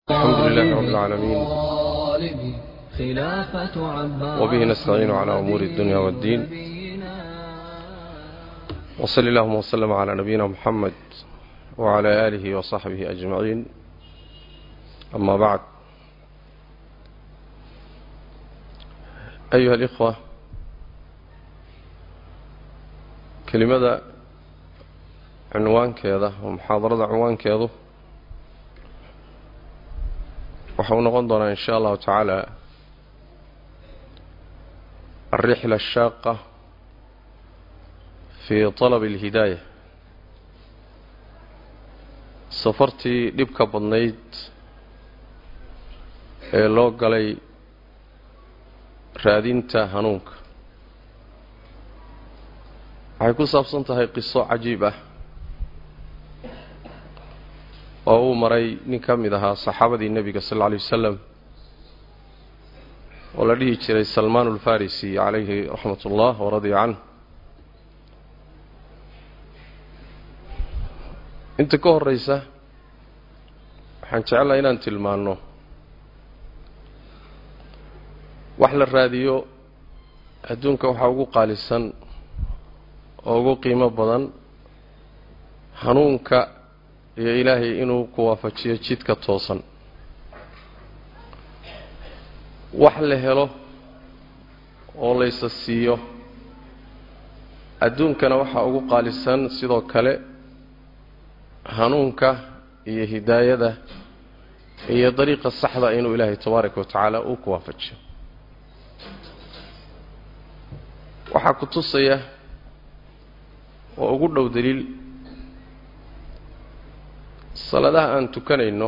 الحمد لله رب العالمين وبه نستعين على أمور الدنيا والدين وصل اللهم وسلم على نبينا محمد وعلى آله وصحبه أجمعين أما بعد أيها الإخوة كلمة عنوان كذا ومحاضرة عنوان كذا waxau noqon doonaa in sha allahu tacaala alrixla ashaaqa fii talabi alhidaaya safartii dhibka badnayd ee loo galay raadinta hanuunka waxay ku saabsan tahay qiso cajiib ah oo uu maray nin ka mid ahaa saxaabadii nebiga sal alla alay wasalam oo la dhihi jiray salmaan ulfarisi calayhi raxmat ullah waradiya canh inta ka horreysa waxaan jecelahay inaan tilmaanno wax la raadiyo adduunka waxaa ugu qaalisan oo ugu qiimo badan hanuunka iyo ilaahay inuu ku waafajiyo jidka toosan wax la helo oo laysa siiyo adduunkana waxaa ugu qaalisan sidoo kale hanuunka iyo hidaayada iyo dariiqa saxda inuu ilaahay tabaaraka wa tacaala uu ku waafajiyo waxaa ku tusaya oo ugu dhow daliil salaadaha aan tukanayno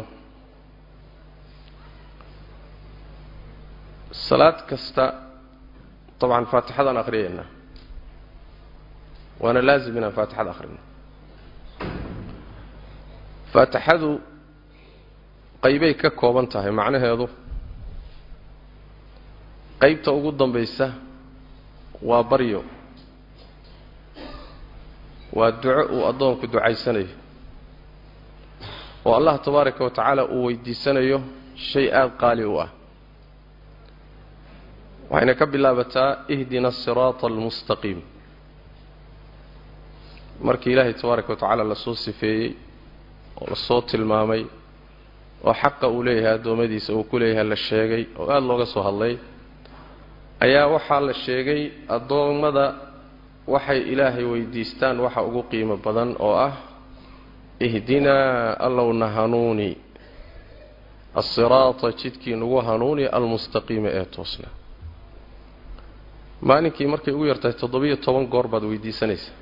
salaad kasta dabcan faatixadaan akhriyaynaa waana laazim inaan faatixada akhrino faatixadu qaybay ka kooban tahay macnaheedu qaybta ugu dambaysa waa baryo waa duco uu addoonku ducaysanayo oo allah tabaaraka wa tacaala uu weydiisanayo shay aada qaali u ah waxayna ka bilaabataa ihdina asiraata almustaqiim markii ilaahay tabaaraka wa tacaala lasoo sifeeyey oo lasoo tilmaamay oo xaqa uu leeyahay addoommadiisa uu ku leeyahay la sheegay oo aada looga soo hadlay ayaa waxaa la sheegay addoommada waxay ilaahay weydiistaan waxa ugu qiimo badan oo ah ihdinaa allowna hanuuni asiraata jidkii nagu hanuuni almustaqiima ee toosna maalinkii markay ugu yartahay toddobiyo toban goor baad weydiisanaysaa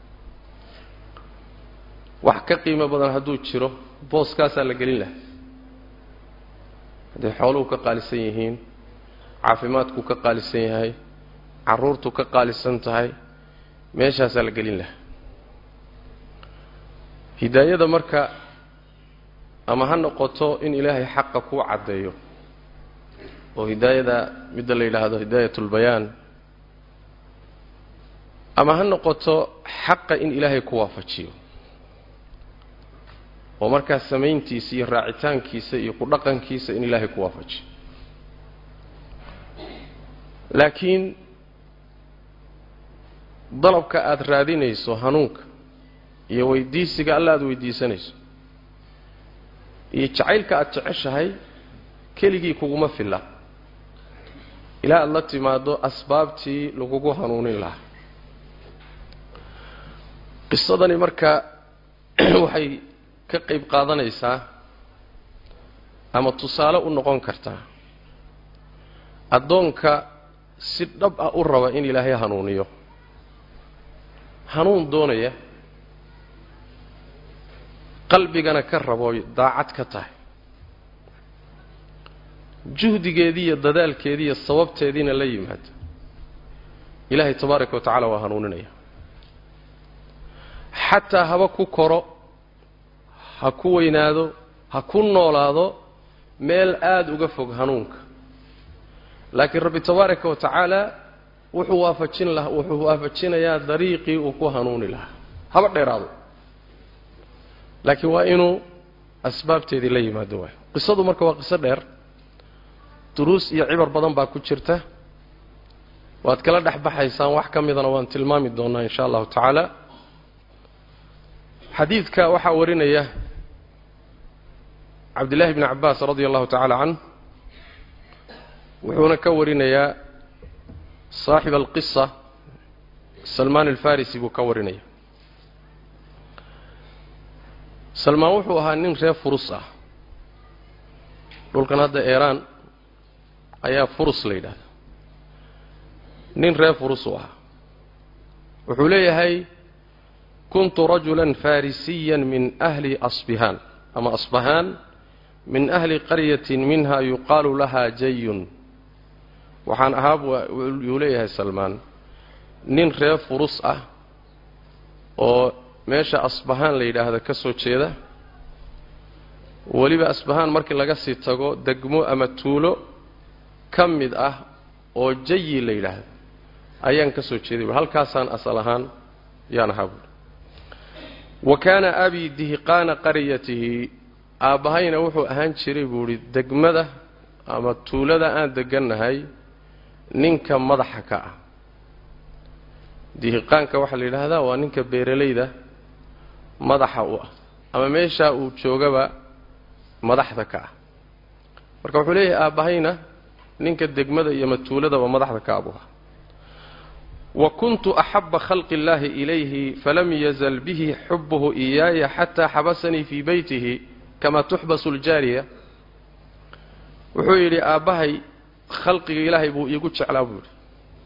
wax ka qiimo badan hadduu jiro booskaasaa la gelin lahaa hadday xooluhu ka qaalisan yihiin caafimaadku ka qaalisan yahay carruurtu ka qaalisan tahay meeshaasaa la gelin lahaa hidaayada marka ama ha noqoto in ilaahay xaqa kuu caddeeyo oo hidaayada midda la yidhaahdo hidaayat ulbayaan ama ha noqoto xaqa in ilaahay ku waafajiyo oo markaa samayntiisa iyo raacitaankiisa iyo ku dhaqankiisa in ilaahay ku waafajiyo laakiin dalabka aada raadinayso hanuunka iyo weydiisiga alla aada weydiisanayso iyo jacaylka aada jeceshahay keligii kuguma filla ilaa aada la timaado asbaabtii lagugu hanuunin lahaa qisadani marka waxay ka qayb qaadanaysaa ama tusaale u noqon kartaa addoonka si dhab ah u raba in ilaahay hanuuniyo hanuun doonaya qalbigana ka rabo daacad ka tahay juhdigeedii iyo dadaalkeedii iyo sababteediina la yimaado ilaahay tabaaraka wa tacaala waa hanuuninaya xataa haba ku koro ha ku weynaado ha ku noolaado meel aada uga fog hanuunka laakiin rabbi tabaaraka wa tacaala wuxuu waafajin laha wuxuu waafajinayaa dariiqii uu ku hanuuni lahaa haba dheeraado laakiin waa inuu asbaabteedii la yimaado waayo qisadu marka waa qiso dheer duruus iyo cibar badan baa ku jirta waad kala dhex baxaysaan wax ka midana waan tilmaami doonaa in sha allahu tacaala xadiidka waxaa warinaya cabdillahi bni cabbaas radia allahu tacaala canh wuxuuna ka warinayaa saaxib alqisa salmaan alfarisi buu ka warinaya salmaan wuxuu ahaa nin reer furus ah dhulkan hadda eeraan ayaa furus la yidhahda nin reer furus uu ahaa wuxuu leeyahay kuntu rajulan farisiyan min ahli asbihaan ama asbahaan min ahli qaryatin minha yuqaalu lahaa jayun waxaan ahaa yuu leeyahay salmaan nin reer furus ah oo meesha asbahaan la yidhaahda ka soo jeeda weliba asbahaan markii laga sii tago degmo ama tuulo ka mid ah oo jayi la yidhaahdo ayaan ka soo jeeday halkaasaan asal ahaan yaan ahaa buui wa kaana abii dihiqaana qaryatihi aabbahayna wuxuu ahaan jiray buu idhi degmada ama tuulada aan degannahay ninka madaxa ka ah dihiqaanka waxaa la yidhaahdaa waa ninka beeralayda madaxa u ah ama meeshaa uu joogaba madaxda ka ah marka wuxuu leeyahay aabbahayna ninka degmada iyo matuuladaba madaxda ka abuha wa kuntu axaba khalqi اllahi ilayhi falam yazal bihi xubuhu iyaaya xataa xabasanii fii beytihi kama tuxbasu ljaariya wuxuu yidhi aabbahay khalqiga ilaahay buu iigu jeclaa buu yidhi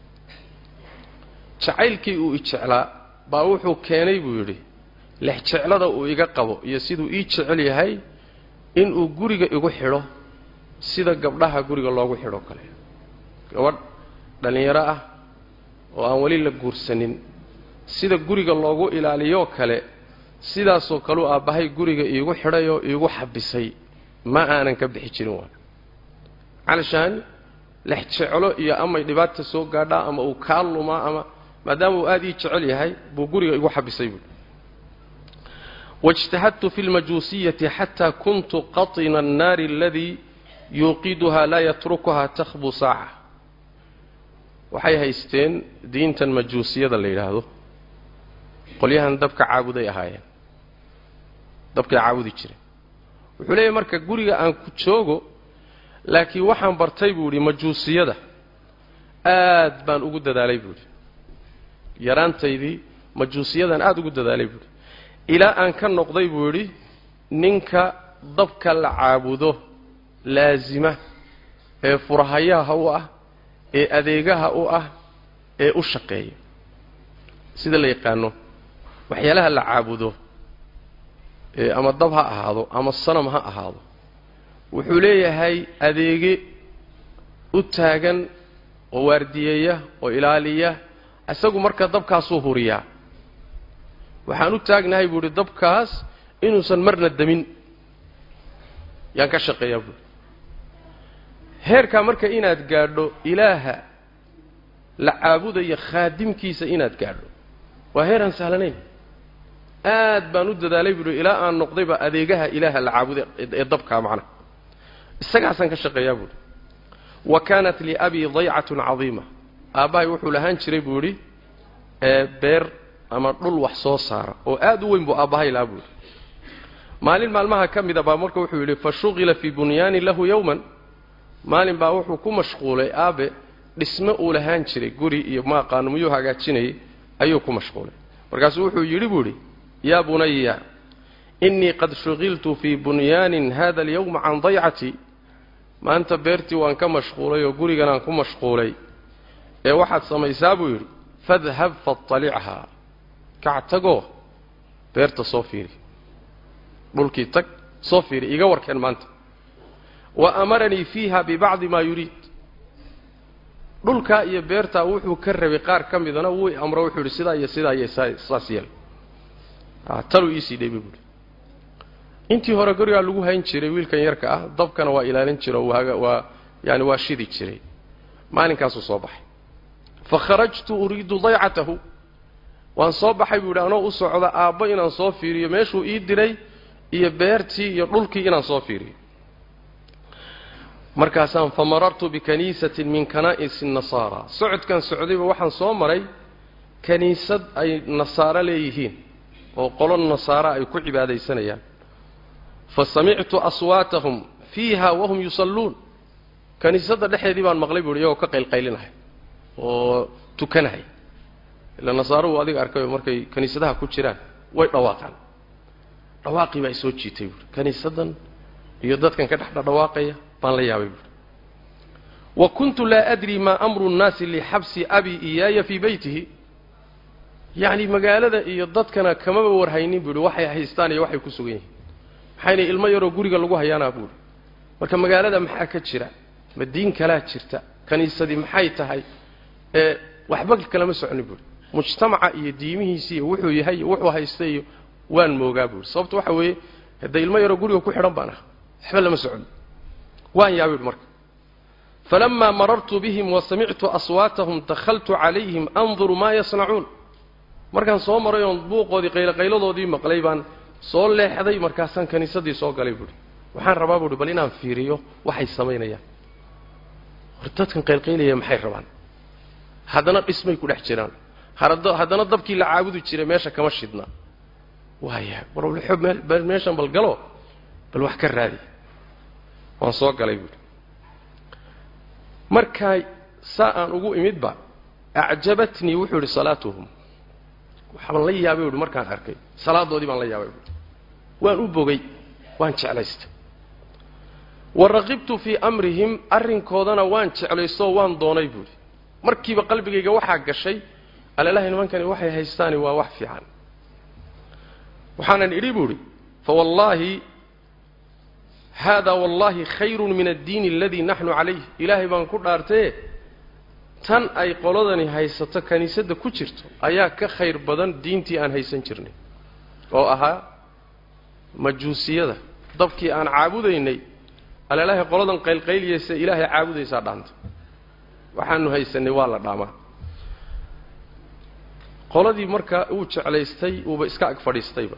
jacaylkii uu ijeclaa baa wuxuu keenay buu yidhi lexjeclada uu iga qabo iyo siduu ii jecel yahay inuu guriga igu xidho sida gabdhaha guriga loogu xidho kale gabadh dhallinyaro ah oo aan weli la guursanin sida guriga loogu ilaaliyoo kale sidaasoo kaleu aabbahay guriga iigu xidhayoo iigu xabisay ma aanan ka bixi jirin waa calashaan lex jeclo iyo amay dhibaata soo gaadhaa ama uu kaa lumaa ama maadaama uu aada ii jecel yahay buu guriga igu xabisay buui واجتهدت في المجوسية حتى كنت قطن النار الذي يوقدها لا يتركها تخبو ساعة waxay haysteen diintan majuusiyada la yidhaahdo qolyahan dabka caabuday ahaayeen dabkay caabudi jireen wuxuu leeyahy marka guriga aan ku joogo laakiin waxaan bartay buu idhi majuusiyada aad baan ugu dadaalay buu idhi yaraantaydii majuusiyadan aada ugu dadaalay buuhi ilaa aan ka noqday buu yidhi ninka dabka la caabudo laasima ee furahayaha u ah ee adeegaha u ah ee u shaqeeya sida la yaqaano waxyaalaha la caabudo ee ama dab ha ahaado ama sanam ha ahaado wuxuu leeyahay adeege u taagan oo waardiyeeya oo ilaaliya isagu marka dabkaasuu huriyaa waxaan u taagnahay buu idhi dabkaas inuusan marna demin yaan ka shaqeeyaa buuhi heerkaa marka inaad gaadho ilaaha la caabudaya khaadimkiisa inaad gaadho waa heer aan sahlanayn aad baan u dadaalay buuhi ilaa aan noqdayba adeegaha ilaaha la caabuday ee dabkaa macnaha isagaasaan ka shaqeeyaa buuhi wa kaanat liabii daycatun cadiima aabbahay wuxuu lahaan jiray buu idhi beer ama dhul wax soo saara oo aad u weyn buu aabbahay lahaa buuhi maalin maalmaha ka mida baa marka wuxuu yidhi fa shuqila fii bunyaani lahu yowman maalin baa wuxuu ku mashquulay aabe dhisme uu lahaan jiray guri iyo maaqaano miyuu hagaajinayay ayuu ku mashquulay markaasuu wuxuu yidhi buu idhi yaa bunaya innii qad shuqiltu fii bunyaanin hada alyawma can daycatii maanta beertii waan ka mashquulay oo guriganaan ku mashquulay ee waxaad samaysaa buu yidhi fadhab faطalichaa kac tagoo beerta soo fiiri dhulkii tag soo fiiri iga warkeen maanta wa amaranii fiiha bibacdi maa yuriid dhulkaa iyo beertaa wuxuu ka rabay qaar ka midana wuu amro wuxuu yidhi sidaa iyo sidaa iyo saas yeel taluu iisii dheebay buuhi intii hore gurigaa lagu hayn jiray wiilkan yarka ah dabkana waa ilaalin jira waa yani waa shidi jiray maalinkaasuu soo baxay fa kharajtu uriidu daycatahu waan soo baxay buu yidhi anoo u socda aabbo inaan soo fiiriyo meeshuu ii diray iyo beertii iyo dhulkii inaan soo fiiriyo markaasaan fa marartu bikaniisatin min kanaa'isi nasaara socodkan socdayba waxaan soo maray kaniisad ay nasaaro leeyihiin oo qolo nasaara ay ku cibaadaysanayaan fa samictu aswaatahum fiiha wahum yusalluun kaniisadda dhexeedii baan maqlay buuhi iyagoo ka qaylqaylinahay oo tukanahay ila nasaaruhu adiga arkayo markay kaniisadaha ku jiraan way dhawaaqaan dhawaaqii baa isoo jiitay buuhi kaniisaddan iyo dadkan ka dhex dhadhawaaqaya baan la yaabay buuhi wa kuntu laa adri maa amru nnaasi lixabsi abi iyaaya fii beytihi yacni magaalada iyo dadkana kamaba warhaynin buuhi waxay haystaan iyo waxay ku sugan yihiin maxayna ilmo yaroo guriga lagu hayaanaa buuhi marka magaalada maxaa ka jira ma diin kalaa jirta kaniisadii maxay tahay ee waxba kalama soconi buuhi mujtamaca iyo diimihiisi iyo wuxuu yahay iyo wuxuu haysta iyo waan moogaa buuhi sababto waxa weeye hadda ilmo yaroo guriga ku xidhan baan ah waxba lama socon waan yaabay buhi marka falamaa marartu bihim wa samictu aswaatahum dakhaltu calayhim anduru maa yasnacuun markaan soo maray oon buuqoodii qayloqayladoodii maqlay baan soo leexday markaasaan kaniisadii soo galay buuhi waxaan rabaa buuhi bal inaan fiiriyo waxay samaynayaan hor dadkan qaylqaylaya maxay rabaan haddana dhismay ku dhex jiraan haddana dabkii la caabudi jiray meesha kama shidna waaya bal meeshan bal galo bal wax ka raadi waan soo galay buuhi markaa saa aan ugu imidba acjabatnii wuxuu idhi salaatuhum waxbaan la yaabay buuhi markaan arkay salaadoodii baan la yaabay buuhi waan u bogay waan jeclaystay wa raqibtu fii amrihim arrinkoodana waan jeclaystoo waan doonay buuhi markiiba qalbigayga waxaa gashay alalahay nimankani waxay haystaani waa wax fiican waxaanan idhi buuhi fawallaahi haadaa wallaahi khayrun min addiini aladii naxnu calayh ilaahay baan ku dhaartaye tan ay qoladani haysato kiniisadda ku jirto ayaa ka khayr badan diintii aan haysan jirnay oo ahaa majuusiyada dabkii aan caabudaynay alalahay qoladan qaylqayliyaysa ilaahay caabudaysaa dhaanta waxaanu haysanay waa la dhaamaa qoladii marka uu jeclaystay uuba iska ag fadhiistayba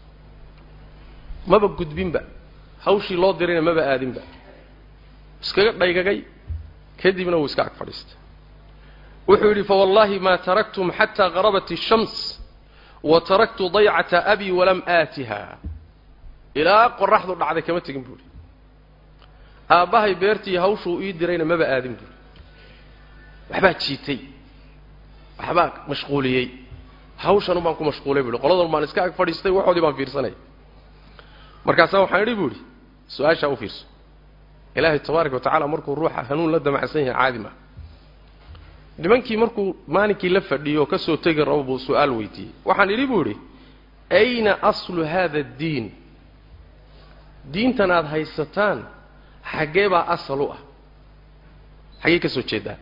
maba gudbinba hawshii loo dirayna maba aadinba iskaga dhaygagay kadibna wuu iska ag fadhiistay wuxuu yidhi fawallaahi maa taraktum xataa qarabat ishams wa taraktu daycata abii walam aatiha ilaa qoraxdu dhacday kama tegin buuhi aabbahay beertii hawshuu ii dirayna maba aadin buuhi waxbaa jiitay waxbaa mashquuliyey hawshan baan ku mashquulay buuhi qoladan baan iska ag fadhiistay waxoodii baan fiirsanay markaasaa waxaan idhi buuhi su-aashaa u fiirso ilaahay tabaaraka wa tacala markuu ruuxa hanuun la damacsan yahay caadi maa nimankii markuu maalinkii la fadhiyo oo ka soo tegi rabo buu su-aal weydiiyey waxaan idhi buu idhi ayna aslu haada addiin diintan aada haysataan xaggee baa asal u ah xaggee ka soo jeedaa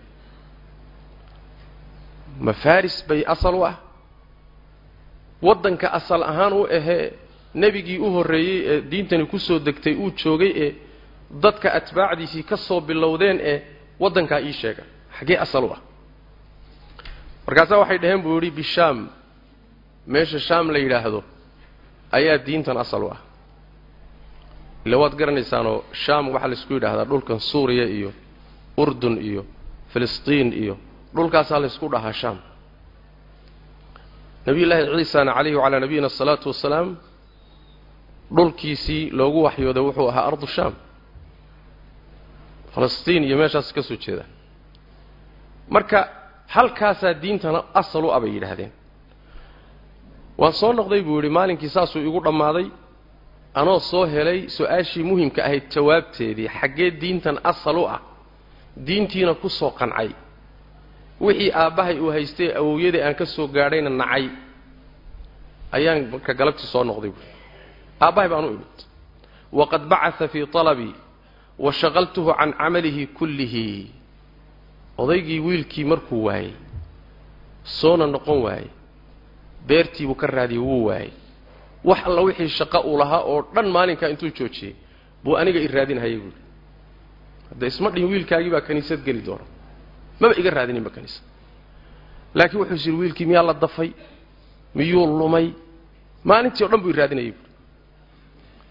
ma faris bay asal u ah waddanka asal ahaan u ahee nebigii u horreeyey ee diintani ku soo degtay uu joogay ee dadka atbaacdiisii ka soo bilowdeen ee waddankaa ii sheega xaggee asal u ah markaasaa waxay dhaheen buu yidhi bishaam meesha shaam la yidhaahdo ayaa diintan asal u ah ila waad garanaysaanoo shaam waxaa laysku yidhaahdaa dhulkan suuriya iyo urdun iyo filistiin iyo dhulkaasaa laysku dhahaa shaam nabiyullaahi ciisana calayhi wacalaa nabiyina asalaatu wasalaam dhulkiisii loogu waxyooday wuxuu ahaa ardu shaam falastiin iyo meeshaas ka soo jeeda marka halkaasaa diintana asal u abay yidhaahdeen waan soo noqday buu yidhi maalinkii saasuu igu dhammaaday anoo soo helay su-aashii muhimka ahayd jawaabteedii xaggee diintan asal u ah diintiina ku soo qancay wixii aabbahay uu haystay awowyadii aan ka soo gaadhayna nacay ayaan marka galabtii soo noqday buui aabbahay baan u imid waqad bacaa fii talabii wa shaqaltuhu can camalihi kullihi odaygii wiilkii markuu waayey soona noqon waayey beertiibuu ka raadiyey wuu waayey wax alla wixii shaqo uu lahaa oo dhan maalinkaa intuu joojiyey buu aniga i raadinhayay buui hadda isma dhihin wiilkaagii baa kaniisad geli doona maba iga raadininba kaniisad laakiin wuxuu is yidhi wiilkii miyaa la dafay miyuu lumay maalintii o dhan buu i raadinayay buui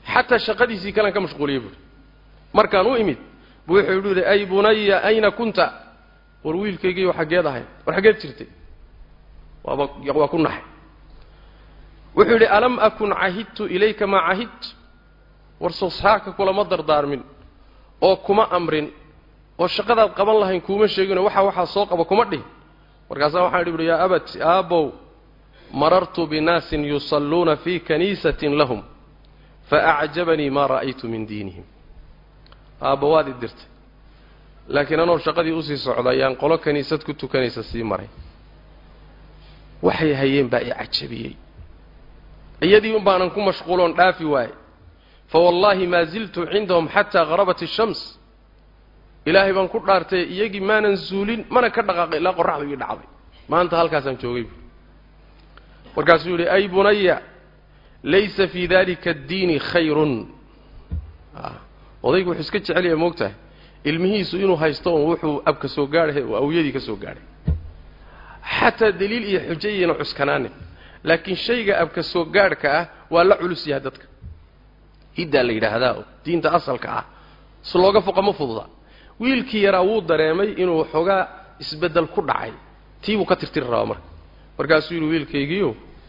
xataa shaqadiisii kalan ka mashquuliyey buuhi markaan u imid buu wuxuu yidhi ay bunaya ayna kunta war wiilkaygiiyo xaggeed ahayd war xaggeed jirtay waaba waa ku naxay wuxuu yidhi alam akun cahidtu ilayka maa cahidtu war soosaaka kulama dardaarmin oo kuma amrin oo shaqadaad qaban lahayn kuuma sheeginoo waxa waxaa soo qaba kuma dhihin markaasaa waxaan idhi buhi yaa abati aabbow marartu binaasin yusalluuna fii kaniisatin lahum faacjabanii maa ra'aytu min diinihim aabba waad i dirtay laakiin anoo shaqadii usii socda ayaan qolo kaniisad ku tukanaysa sii maray waxay hayeen baa i cajabiyey iyadii un baanan ku mashquuloon dhaafi waaye fawallaahi maa ziltu cindahum xataa harabat ishams ilaahay baan ku dhaartay iyagii maanan zuulin mana ka dhaqaaqay ilaa qorraxdu ii dhacday maanta halkaasaan joogay bu markaasuu yidhi ay bunaya laysa fii dalika addiini khayrun odaygu wuxuu iska jecel yahay moog tahay ilmihiisu inuu haysto un wuxuu abka soo gaadhay oo awyadii ka soo gaadhay xataa daliil iyo xujo iyana cuskanaanin laakiin shayga abka soo gaadhka ah waa la culus yahay dadka hiddaa la yidhaahdaa oo diinta asalka ah si looga foqa ma fududa wiilkii yaraa wuu dareemay inuu xoogaa isbeddel ku dhacay tii buu ka tirtiri rabaa marka markaasuu yidhi wiilkaygiiyo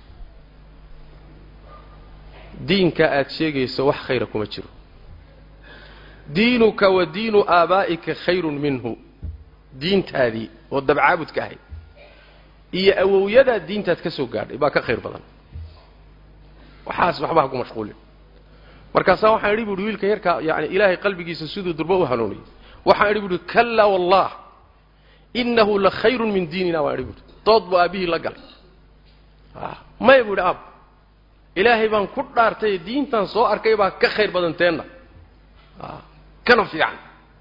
diinka aad sheegayso wax khayra kuma jiro diinuka wa diinu aabaa'ika khayrun minhu diintaadii oo dabcaabudka ahayd iyo awowyadaa diintaad ka soo gaadhay baa ka khayr badan waxaas waxba ha ku mashquulin markaasaa waxaan idhi buuhi wiilka yarkaa yani ilaahay qalbigiisa siduu durbo u hanuuniyey waxaan idhi buuhi kallaa wallah innahu la khayrun min diinina waan idhi buuhi dood buu aabbihii la galay maya buu idhi aab ilaahay baan ku dhaartay diintan soo arkay baa ka khayr badan teenna kana fiican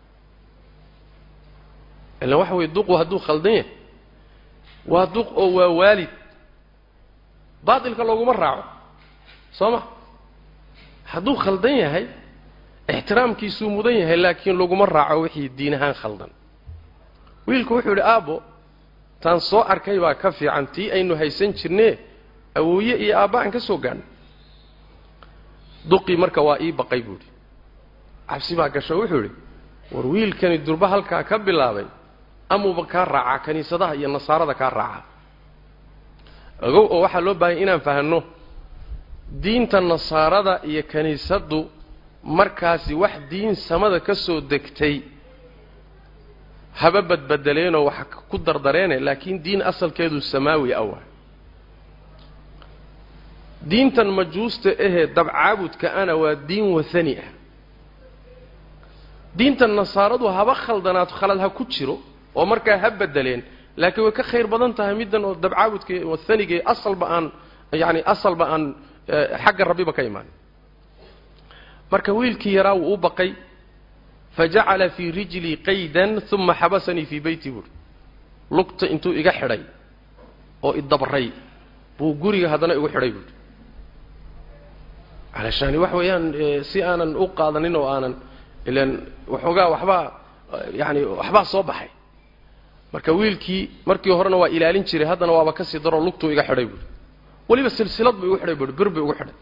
ilan waxa weye duqu hadduu khaldan yahay waa duq oo waa waalid baatilka looguma raaco soo ma hadduu khaldan yahay ixtiraamkiisuu mudan yahay laakiin laguma raaco wixii diin ahaan khaldan wiilku wuxuu yidhi aabbo taan soo arkay baa ka fiican tii aynu haysan jirnee awooye iyo aabba aan ka soo gaadhnay duqii marka waa ii baqay buuhi cabsi baa gasho wuxuu yidhi war wiilkani durba halkaa ka bilaabay amuuba kaa raacaa kiniisadaha iyo nasaarada kaa raacaa ogow oo waxaa loo baahanya inaan fahanno diinta nasaarada iyo kiniisaddu markaasi wax diin samada ka soo degtay haba badbedeleenoo wax ku dardareene laakiin diin asalkeedu samaawi awa diintan majuusta ahee dabcaabudka ana waa diin wathani ah diintan nasaaradu haba khaldanaad khalad ha ku jiro oo markaa ha bedeleen laakiin way ka khayr badan tahay middan oo dabcaabudka wathaniga asalba aan yani asalba aan xagga rabbiba ka imaanin marka wiilkii yaraa wuu u baqay fajacala fii rijlii qaydan uma xabasanii fii beyti buuri lugta intuu iga xidhay oo idabray buu guriga haddana igu xidhay buuri alashani wax weeyaan si aanan u qaadanin oo aanan ilan waxoogaa waxbaa yani waxbaa soo baxay marka wiilkii markii horena waa ilaalin jiray haddana waaba kasii daroo lugtuu iga xidhay buuri weliba silsilad buu igu xidhay buuri bir buu igu xidhay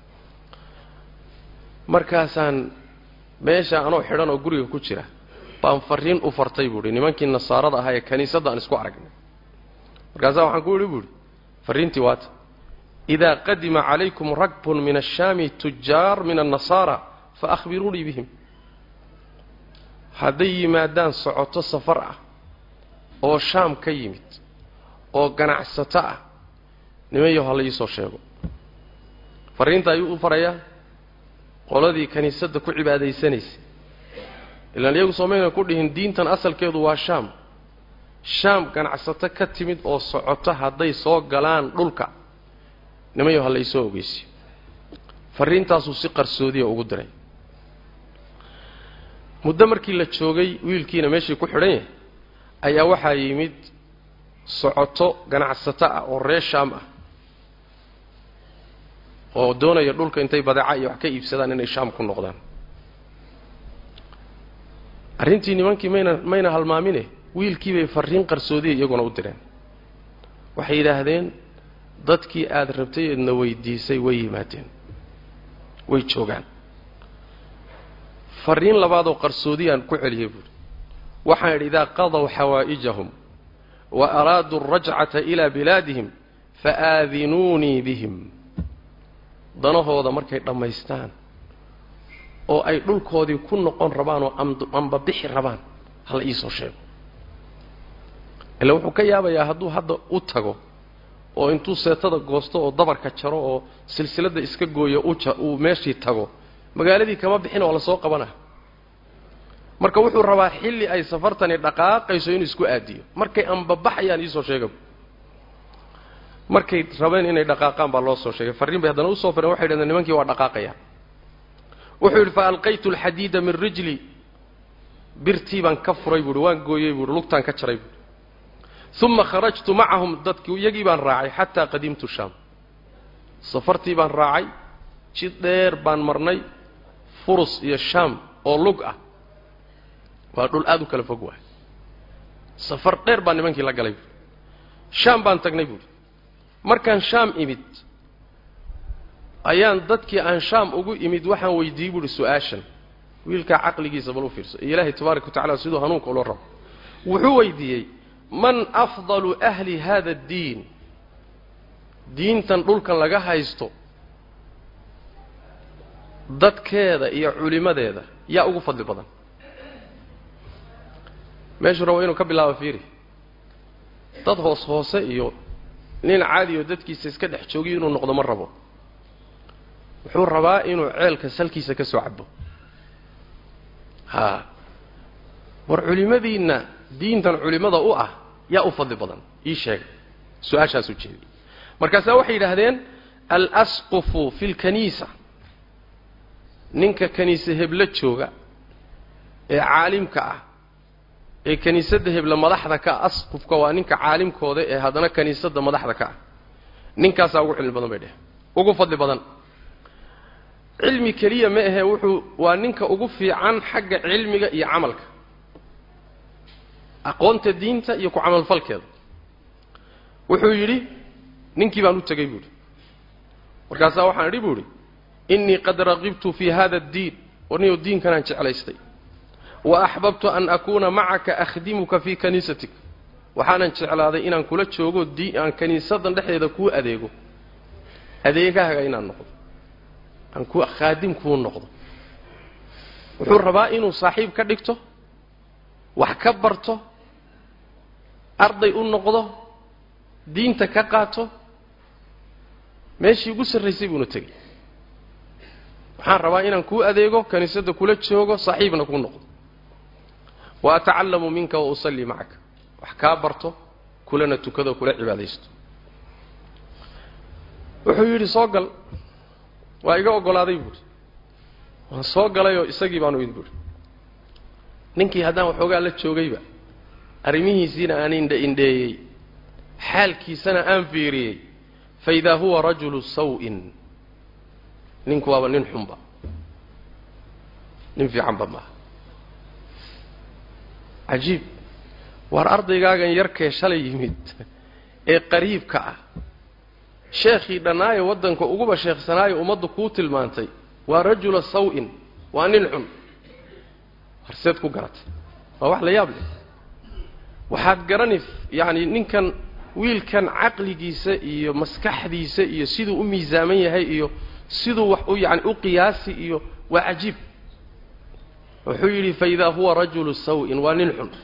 markaasaan meesha anoo xidhan oo guriga ku jira baan fariin u fartay buuhi nimankii nasaarada ahaa ee kaniisadda aan isku aragnay markaasaa waxaan ku idhi buuhi farriintii waata idaa qadima calaykum ragbun min ashaami tujaar min annasaara fa akhbiruunii bihim hadday yimaadaan socoto safar ah oo shaam ka yimid oo ganacsato ah nimanyaho hala iisoo sheego farriinta ayuu u farayaa qoladii kiniisadda ku cibaadaysanaysay ilaan iyagu soomayna ku dhihin diintan asalkeedu waa shaam shaam ganacsato ka timid oo socoto hadday soo galaan dhulka nimanyaho hala iisoo ogeysiyo farriintaasuu si qarsoodiya ugu diray muddo markii la joogay wiilkiina meeshii ku xidhan yahay ayaa waxaa yimid socoto ganacsato ah oo reer shaam ah oo doonaya dhulka intay badeeca iyo wax ka iibsadaan inay shaam ku noqdaan arrintii nimankii mayna mayna halmaamine wiilkii bay farriin qarsoodiya iyaguna u direen waxay yidhaahdeen dadkii aada rabtay eedna weydiisay way yimaadeen way joogaan fariin labaadoo qarsoodiyaan ku celiyey buuhi waxaan idhi idaa qadaw xawaa'ijahum wa araaduu alrajcata ilaa bilaadihim faaadinuunii bihim danahooda markay dhammaystaan oo ay dhulkoodii ku noqon rabaan oo amba bixi rabaan hala iisoo sheego ila wuxuu ka yaabayaa hadduu hadda u tago oo intuu seetada goosto oo dabarka jaro oo silsiladda iska gooyo uu meeshii tago magaaladii kama bixin oo lasoo qabana marka wuxuu rabaa xilli ay safartani dhaqaaqayso inuu isku aadiyo markay anbabaxayaan iisoo sheega markay rabeen inay dhaqaaqaan baa loo soo sheegay farriin bay haddana usoo fareen waxay dhahdeen nimankii waa dhaqaaqayaan wuxuu yidhi fa alqaytu alxadiida min rijli birtii baan ka furay buuhi waan gooyey buuhi lugtaan ka jaray buuhi uma kharajtu macahum dadkii iyagii baan raacay xataa qadimtu shaam safartii baan raacay jid dheer baan marnay furus iyo shaam oo lug ah waa dhul aada u kala fog waay safar dheer baan nimankii la galay buuhi shaam baan tagnay buuhi markaan shaam imid ayaan dadkii aan shaam ugu imid waxaan weydiiyey buuhi su-aashan wiilkaa caqligiisa bal u fiirso iyo ilaahay tabaaraka wa tacala siduu hanuunka ula rabo wuxuu weydiiyey man afdalu ahli hada addiin diintan dhulkan laga haysto dadkeeda iyo culimadeeda yaa ugu fadli badan meeshuu rabo inuu ka bilaabo fiiri dad hoos hoose iyo nin caadi oo dadkiisa iska dhex joogiyo inuu noqdo ma rabo wuxuu rabaa inuu ceelka salkiisa ka soo cabo haa war culimadiinna diintan culimada u ah yaa u fadli badan ii sheega su-aashaasuu jeediyey markaasaa waxay yidhaahdeen alasqufu fi lkaniisa ninka kaniise heblo jooga ee caalimka ah ee kiniisadda hebla madaxda ka ah asqufka waa ninka caalimkooda ee haddana kiniisadda madaxda ka ah ninkaasaa ugu cilmi badan bay dheh ugu fadli badan cilmi keliya ma ahe wuxuu waa ninka ugu fiican xagga cilmiga iyo camalka aqoonta diinta iyo ku camalfalkeeda wuxuu yidhi ninkii baan u tegey buuhi markaasaa waxaan idhi buu idhi innii qad raqibtu fii hada addiin warniyo diinkanaan jeclaystay wa axbabtu an akuuna macaka akhdimuka fii kaniisatik waxaanan jeclaaday inaan kula joogo di aan kiniisadan dhexdeeda kuu adeego adeegahaaga inaan noqdo aan ku khaadim kuu noqdo wuxuu rabaa inuu saaxiib ka dhigto wax ka barto arday u noqdo diinta ka qaato meeshii ugu sarraysay buuna tegey waxaan rabaa inaan kuu adeego kiniisadda kula joogo saaxiibna kuu noqdo wa atacallamu minka wa usallii macaka wax kaa barto kulana tukado kula cibaadaysto wuxuu yidhi soo gal waa iga oggolaaday buuhi waan soo galayoo isagii baanu id buuhi ninkii haddaan waxoogaa la joogayba arrimihiisiina aan indha indheeyey xaalkiisana aan fiiriyey fa idaa huwa rajulu saw-in ninku waaba nin xunba nin fiicanba maaha cajiib waar ardaygaagan yarkee shalay yimid ee qariibka ah sheekhii dhannaayo waddanka uguba sheekhsanaayo ummaddu kuu tilmaantay waa rajula saw-in waa nin xun harseed ku garatay waa wax la yaab leh waxaad garani yacani ninkan wiilkan caqligiisa iyo maskaxdiisa iyo siduu u miisaaman yahay iyo siduu wax u yani u qiyaasi iyo waa cajiib wuxuu yidhi fa idaa huwa rajulu saw-in waa nin xun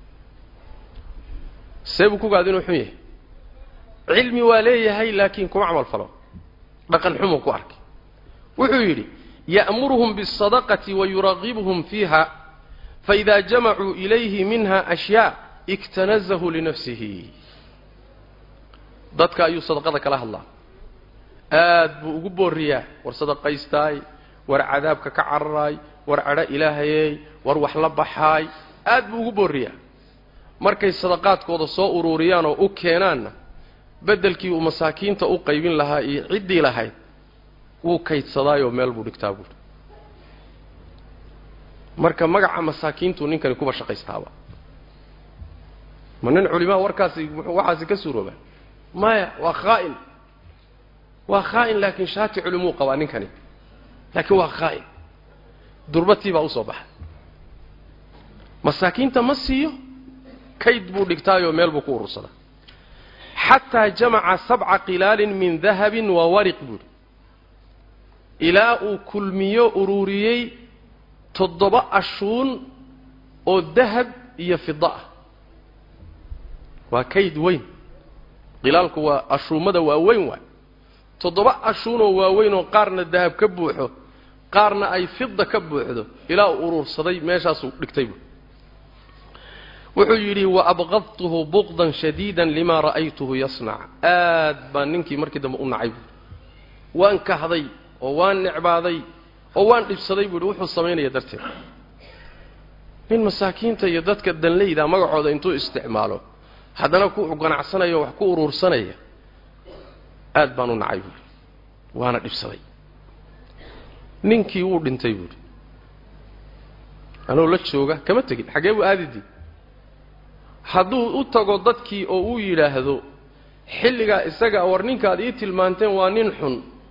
see buu kugaad inuu xun yahay cilmi waa leeyahay laakiin kuma camal falo dhaqan xumuu ku arkay wuxuu yidhi ya'muruhum biاsadaqati wa yuragibuhum fiiha faida jamacuu ilayhi minha ashyaa iktanazahu linafsihi dadka ayuu sadaqada kala hadlaa aad buu ugu booriyaa war sadaqaystaay war cadaabka ka cararaay war cadho ilaahayey war wax la baxaay aad buu ugu booriyaa markay sadaqaadkooda soo uruuriyaan oo u keenaanna beddelkii uu masaakiinta u qaybin lahaa iyo ciddii lahayd wuu kaydsadaayoo meel buu dhigtaa buuri marka magaca masaakiintuu ninkani kuba shaqaystaaba ma nin culimaa warkaasi waxaasi ka suurooba maya waa khaa'in waa khaa'in laakiin shaati culimuu qabaa ninkani laakiin waa khaa'in durbatii baa usoo baxay masaakiinta ma siiyo kayd buu dhigtaayoo meel buu ku urursadaa xataa jamaca sabca qilaalin min dahabin wa wariq buuhi ilaa uu kulmiyo ururiyey toddoba ashuun oo dahab iyo fida ah waa kayd weyn qilaalku waa ashuumada waaweyn waay toddoba ashuunoo waaweyn oo qaarna dahab ka buuxo qaarna ay fida ka buuxdo ilaa uu urursaday meeshaasuu dhigtay buui wuxuu yidhi waabqadtuhu buqdan shadiidan limaa ra'aytuhu yasnac aad baan ninkii markii dambe u nacay buui waan kahday oo waan necbaaday oo waan dhibsaday buuhi wuxuu samaynaya darteed nin masaakiinta iyo dadka danleyda magacooda intuu isticmaalo haddana ku ganacsanaya wax ku uruursanaya aad baan u nacay buuhi waana dhibsaday ninkii wuu dhintay buuhi anoo la jooga kama tegin xaggee buu aadidii hadduu u tago dadkii oo uu yidhaahdo xilligaa isaga war ninkaad ii tilmaanteen waa nin xun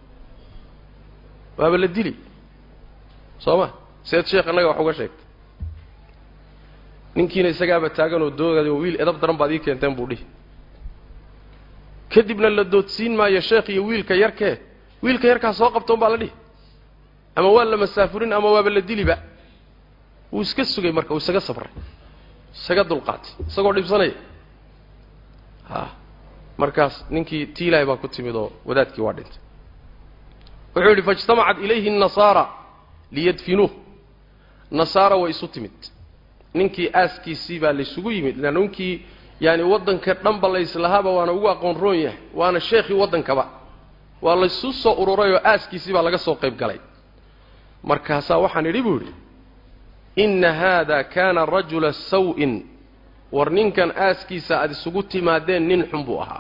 waaba la dili soo ma seed sheekh annaga wax uga sheegtay ninkiina isagaaba taaganoo doogaday oo wiil edab daran baad ii keenteen buu dhihi kadibna la doodsiin maayo sheekh iyo wiilka yarkee wiilka yarkaa soo qabtoon baa la dhihi ama waa la masaafurin ama waaba la diliba wuu iska sugay marka wuu isaga sabray isaga dulqaatay isagoo dhibsanaya ha markaas ninkii tii ilaahay baa ku timid oo wadaadkii waa dhintay wuxuu yidhi faijtamacat ilayhi الnasaara liyadfinuuh nasaara way isu timid ninkii aaskiisii baa laysugu yimid leanna ninkii yaani waddanka dhanba layslahaaba waana ugu aqoon roon yahay waana sheekhii waddankaba waa laysu soo ururay oo aaskiisii baa laga soo qayb galay markaasaa waxaan idhi buu idhi inna haada kaana rajula saw-in war ninkan aaskiisa aada isugu timaadeen nin xun buu ahaa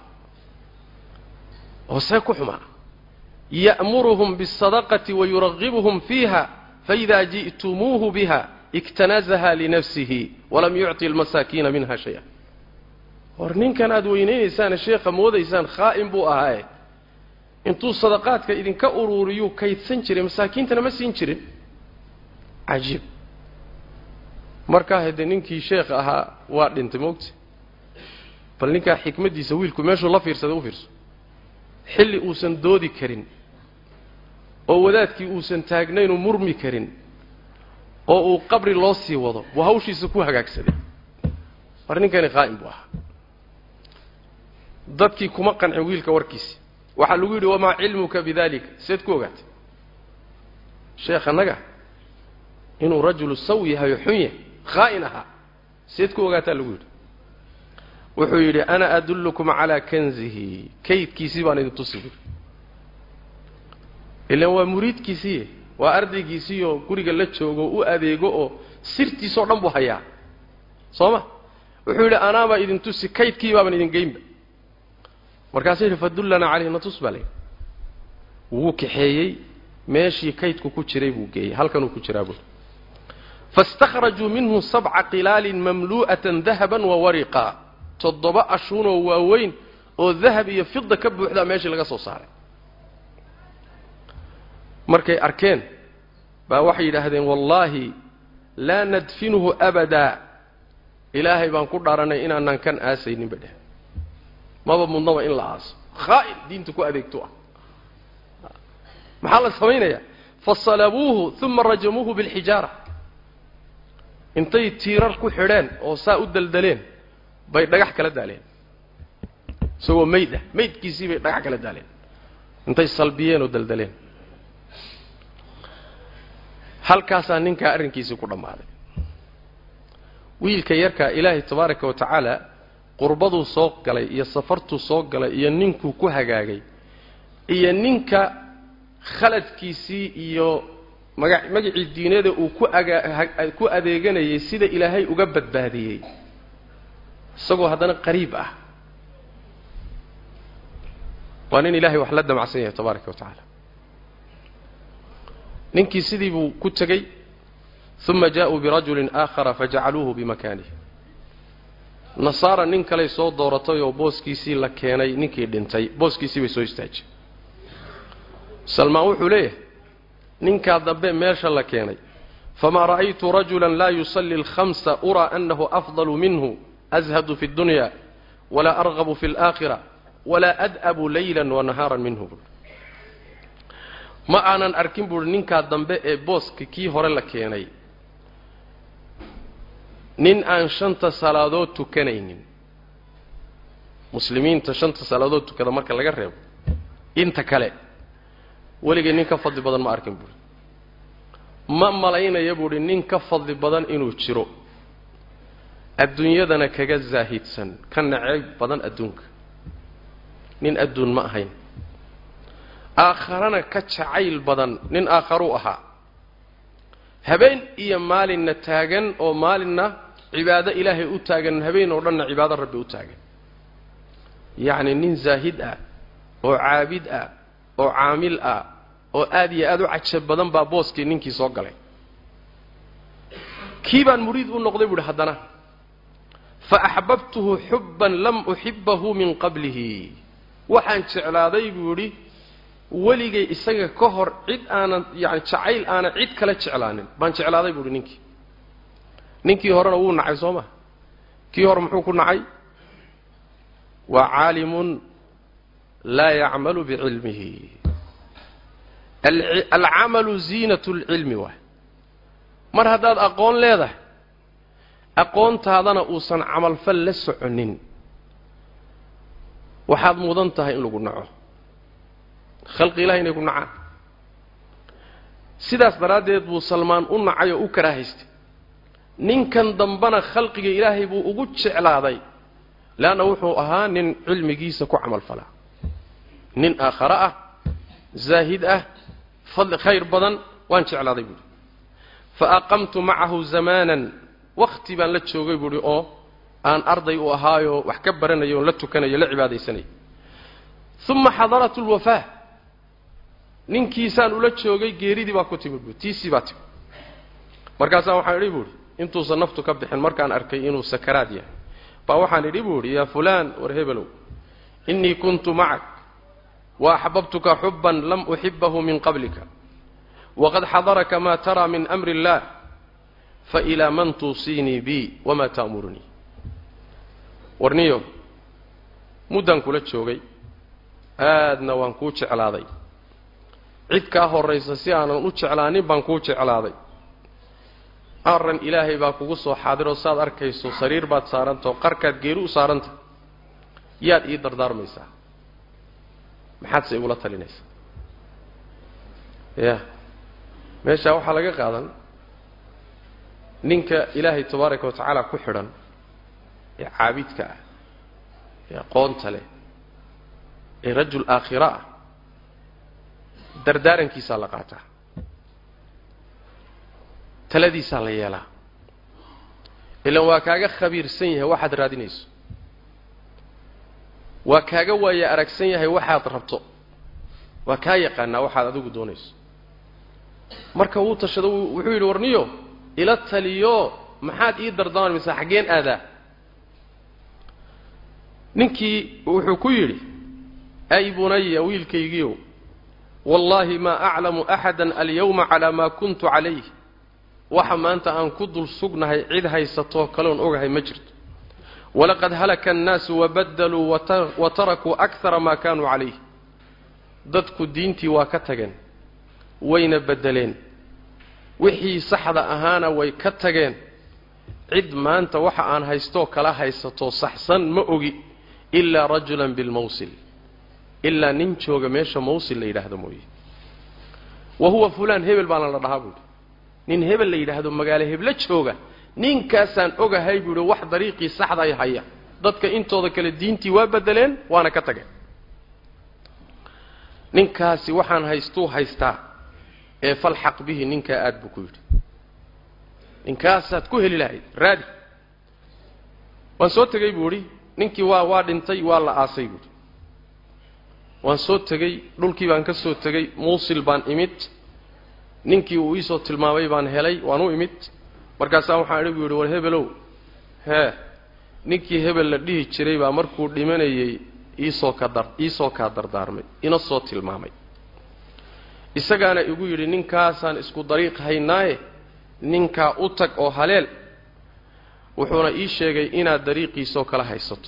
oo see ku xumaa ya'muruhum biاsadaqati wayuragibuhum fiiha faida ji'tumuuhu biha iktanazaha linafsihi walam yucطi almasaakiina minha shaya war ninkan aada weynaynaysaan sheekha moodaysaan khaa'in buu ahaaye intuu sadaqaadka idinka uruuriyuu kaydsan jiray masaakiintana ma siin jirin cajiib markaa haddee ninkii sheekh ahaa waa dhintay moogta bal ninkaa xikmaddiisa wiilku meeshuu la fiirsaday u fiirso xilli uusan doodi karin oo wadaadkii uusan taagnaynuu murmi karin oo uu qabri loo sii wado buu hawshiisa ku hagaagsaday war ninkani qaa'im buu ahaa dadkii kuma qancin wiilka warkiisi waxaa lagu yidhi wamaa cilmuka bidalika seed ku ogaatay sheekh annaga inuu rajulu saw yahay oo xun yahay khaa'in ahaa seed ku ogaataa lagu yidhi wuxuu yidhi ana adullukum calaa kanzihi kaydkiisii baan idin tusi buuri ilaan waa muriidkiisii waa ardaygiisii oo guriga la joogo u adeego oo sirtiisoo dhan buu hayaa soo ma wuxuu yidhi anaabaa idin tusi kaydkii baaban idin geynba markaasuu yidhi fadullanaa caleyhi natus baa layidhi wuu kaxeeyey meeshii kaydku ku jiray buu geeyey halkanuu ku jiraa buuri faاstakhrajuu minhu sabca qilaalin mamlu'atan dahaban wa wariqa toddoba ashuunoo waaweyn oo dahab iyo fida ka buuxdaa meeshii laga soo saaray markay arkeen baa waxay yidhaahdeen wallaahi laa nadfinuhu abadaa ilaahay baan ku dhaaranay inaanaan kan aasayninba dheh maba mudnaba in la aaso khaa'in diinta ku adeegto ah maxaa la samaynayaa fasalabuuhu uma rajamuuhu bilxijaara intay tiirar ku xidheen oo saa u daldaleen bay dhagax kala daaleen isagoo mayd ah maydkiisii bay dhagax kala daaleen intay salbiyeen oo daldaleen halkaasaa ninkaa arrinkiisii ku dhammaaday wiilka yarkaa ilaahay tabaaraka wa tacaala qurbaduu soo galay iyo safartuu soo galay iyo ninkuu ku hagaagay iyo ninka khaladkiisii iyo maga magacii diineeda uu ku aga ku adeeganayay sida ilaahay uga badbaadiyey isagoo haddana qariib ah waa nin ilaahay wax la damacsan yahay tabaaraka wa tacaala ninkii sidii buu ku tegey uma jaa-uu birajulin aakhara fajacaluuhu bimakaanihi nasaara nin kaley soo dooratay oo booskiisii la keenay ninkii dhintay booskiisii bay soo istaajiyey salmaan wuxuu leeyahay ninkaa dambe meesha la keenay famaa ra'aytu rajula laa yusalli alkhamsa uraa annahu afdalu minhu ashadu fi اddunya walaa argabu fi اlaakhira walaa ad'abu layla wanahaaran minhu buui ma aanan arkin buuhi ninkaa dambe ee booska kii hore la keenay nin aan shanta salaadood tukanaynin muslimiinta shanta salaadood tukada marka laga reebo inta kale weligay nin ka fadli badan ma arkin buuhi ma malaynaya buuhi nin ka fadli badan inuu jiro adduunyadana kaga zaahidsan ka naceyb badan adduunka nin adduun ma ahayn aakharana ka jacayl badan nin aakharuu ahaa habeen iyo maalinna taagan oo maalinna cibaado ilaahay u taagan habeen oo dhanna cibaado rabbi u taagan yacni nin zaahid ah oo caabid ah oo caamil ah oo aad iyo aad u cajab badan baa booskii ninkii soo galay kii baan muriid u noqday buuhi haddana fa axbabtuhu xubban lam uxibahu min qablihi waxaan jeclaaday buu idhi weligay isaga ka hor cid aanan yani jacayl aanan cid kala jeclaanin baan jeclaaday buuhi ninkii ninkii horena wuu nacay soo maa kii hore muxuu ku nacay waa caalimun laa yacmalu bicilmihi alcamalu ziinat lcilmi waay mar haddaad aqoon leedahay aqoontaadana uusan camalfal la soconin waxaad mudan tahay in lagu naco khalqi ilahi inay ku nacaan sidaas daraaddeed buu salmaan u nacay oo u karaahaystay ninkan dambana khalqiga ilaahay buu ugu jeclaaday leanna wuxuu ahaa nin cilmigiisa ku camalfalaa nin aakhare ah zaahid ah fadli khayr badan waan jeclaaday buuhi fa aqamtu macahu zamaanan wakti baan la joogay buuhi oo aan arday u ahaayoo wax ka baranayo oon la tukanayo la cibaadaysanay uma xadarat lwafaa ninkiisaan ula joogay geeridii baa ku timid buui tiisii baa timid markaasaa waxaan idhi buuhi intuusan naftu ka bixin markaan arkay inuu sakaraad yahay baa waxaan idhi buu idhi yaa fulaan war hebelow innii kuntu macak wa axbabtuka xubban lam uxibahu min qablika waqad xadaraka maa taraa min amri illaah failaa man tuusiinii bi wamaa ta'murunii warniyo muddaan kula joogay aadna waan kuu jeclaaday cid kaa horraysa si aanan u jeclaanin baan kuu jeclaaday arran ilaahay baa kugu soo xaadiroo saad arkayso sariir baad saarantao qarkaad geeri u saaranta yaad ii dardaarmaysaa maxaadse igula talinaysaa ya meeshaa waxaa laga qaadan ninka ilaahay tabaaraka wa tacaala ku xidhan ee caabidka ah ee aqoonta leh ee rajul aakhira ah dardaarankiisaa la qaataa taladiisaa la yeelaa ilaan waa kaaga khabiirsan yahay waxaad raadinayso waa kaaga waaya aragsan yahay waxaad rabto waa kaa yaqaanaa waxaad adigu doonayso marka wuu tashado wuxuu yidhi warniyo ila taliyo maxaad ii dardaarmaysaa xaggeen aadaa ninkii wuxuu ku yidhi ay bunaya wiilkaygiiow wallaahi maa aclamu axada alyawma calaa maa kuntu calayh waxa maanta aan ku dul sugnahay cid haysatoo kaleon ogahay ma jirto walaqad halaka annaasu wabadaluu wa tarakuu akara maa kaanuu calayh dadku diintii waa ka tageen wayna beddeleen wixii saxda ahaana way ka tageen cid maanta waxa aan haystoo kala haysatoo saxsan ma ogi ilaa rajulan bilmawsil ilaa nin jooga meesha mawsil la yidhaahdo mooye wa huwa fulaan hebel baana la dhahaa buuhi nin hebel la yidhaahdo magaalo heblo jooga ninkaasaan ogahay buu yihi wax dariiqii saxda ay haya dadka intooda kale diintii waa bedeleen waana ka tageen ninkaasi waxaan haystuu haystaa ee falxaq bihi ninkaa aad buu ku yidhi ninkaasaad ku heli lahayd raadi waan soo tegey buu idhi ninkii waa waa dhintay waa la aasay buuhi waan soo tegey dhulkii baan ka soo tegey muusil baan imid ninkii uu iisoo tilmaamay baan helay waan u imid markaasaa waxaan idhi buu yidhi war hebelow hee ninkii hebel la dhihi jiray baa markuu dhimanayey iisoo ka dar iisoo kaa dardaarmay ina soo tilmaamay isagaana igu yidhi ninkaasaan isku dariiq haynaaye ninkaa u tag oo haleel wuxuuna ii sheegay inaad dariiqiisoo kala haysato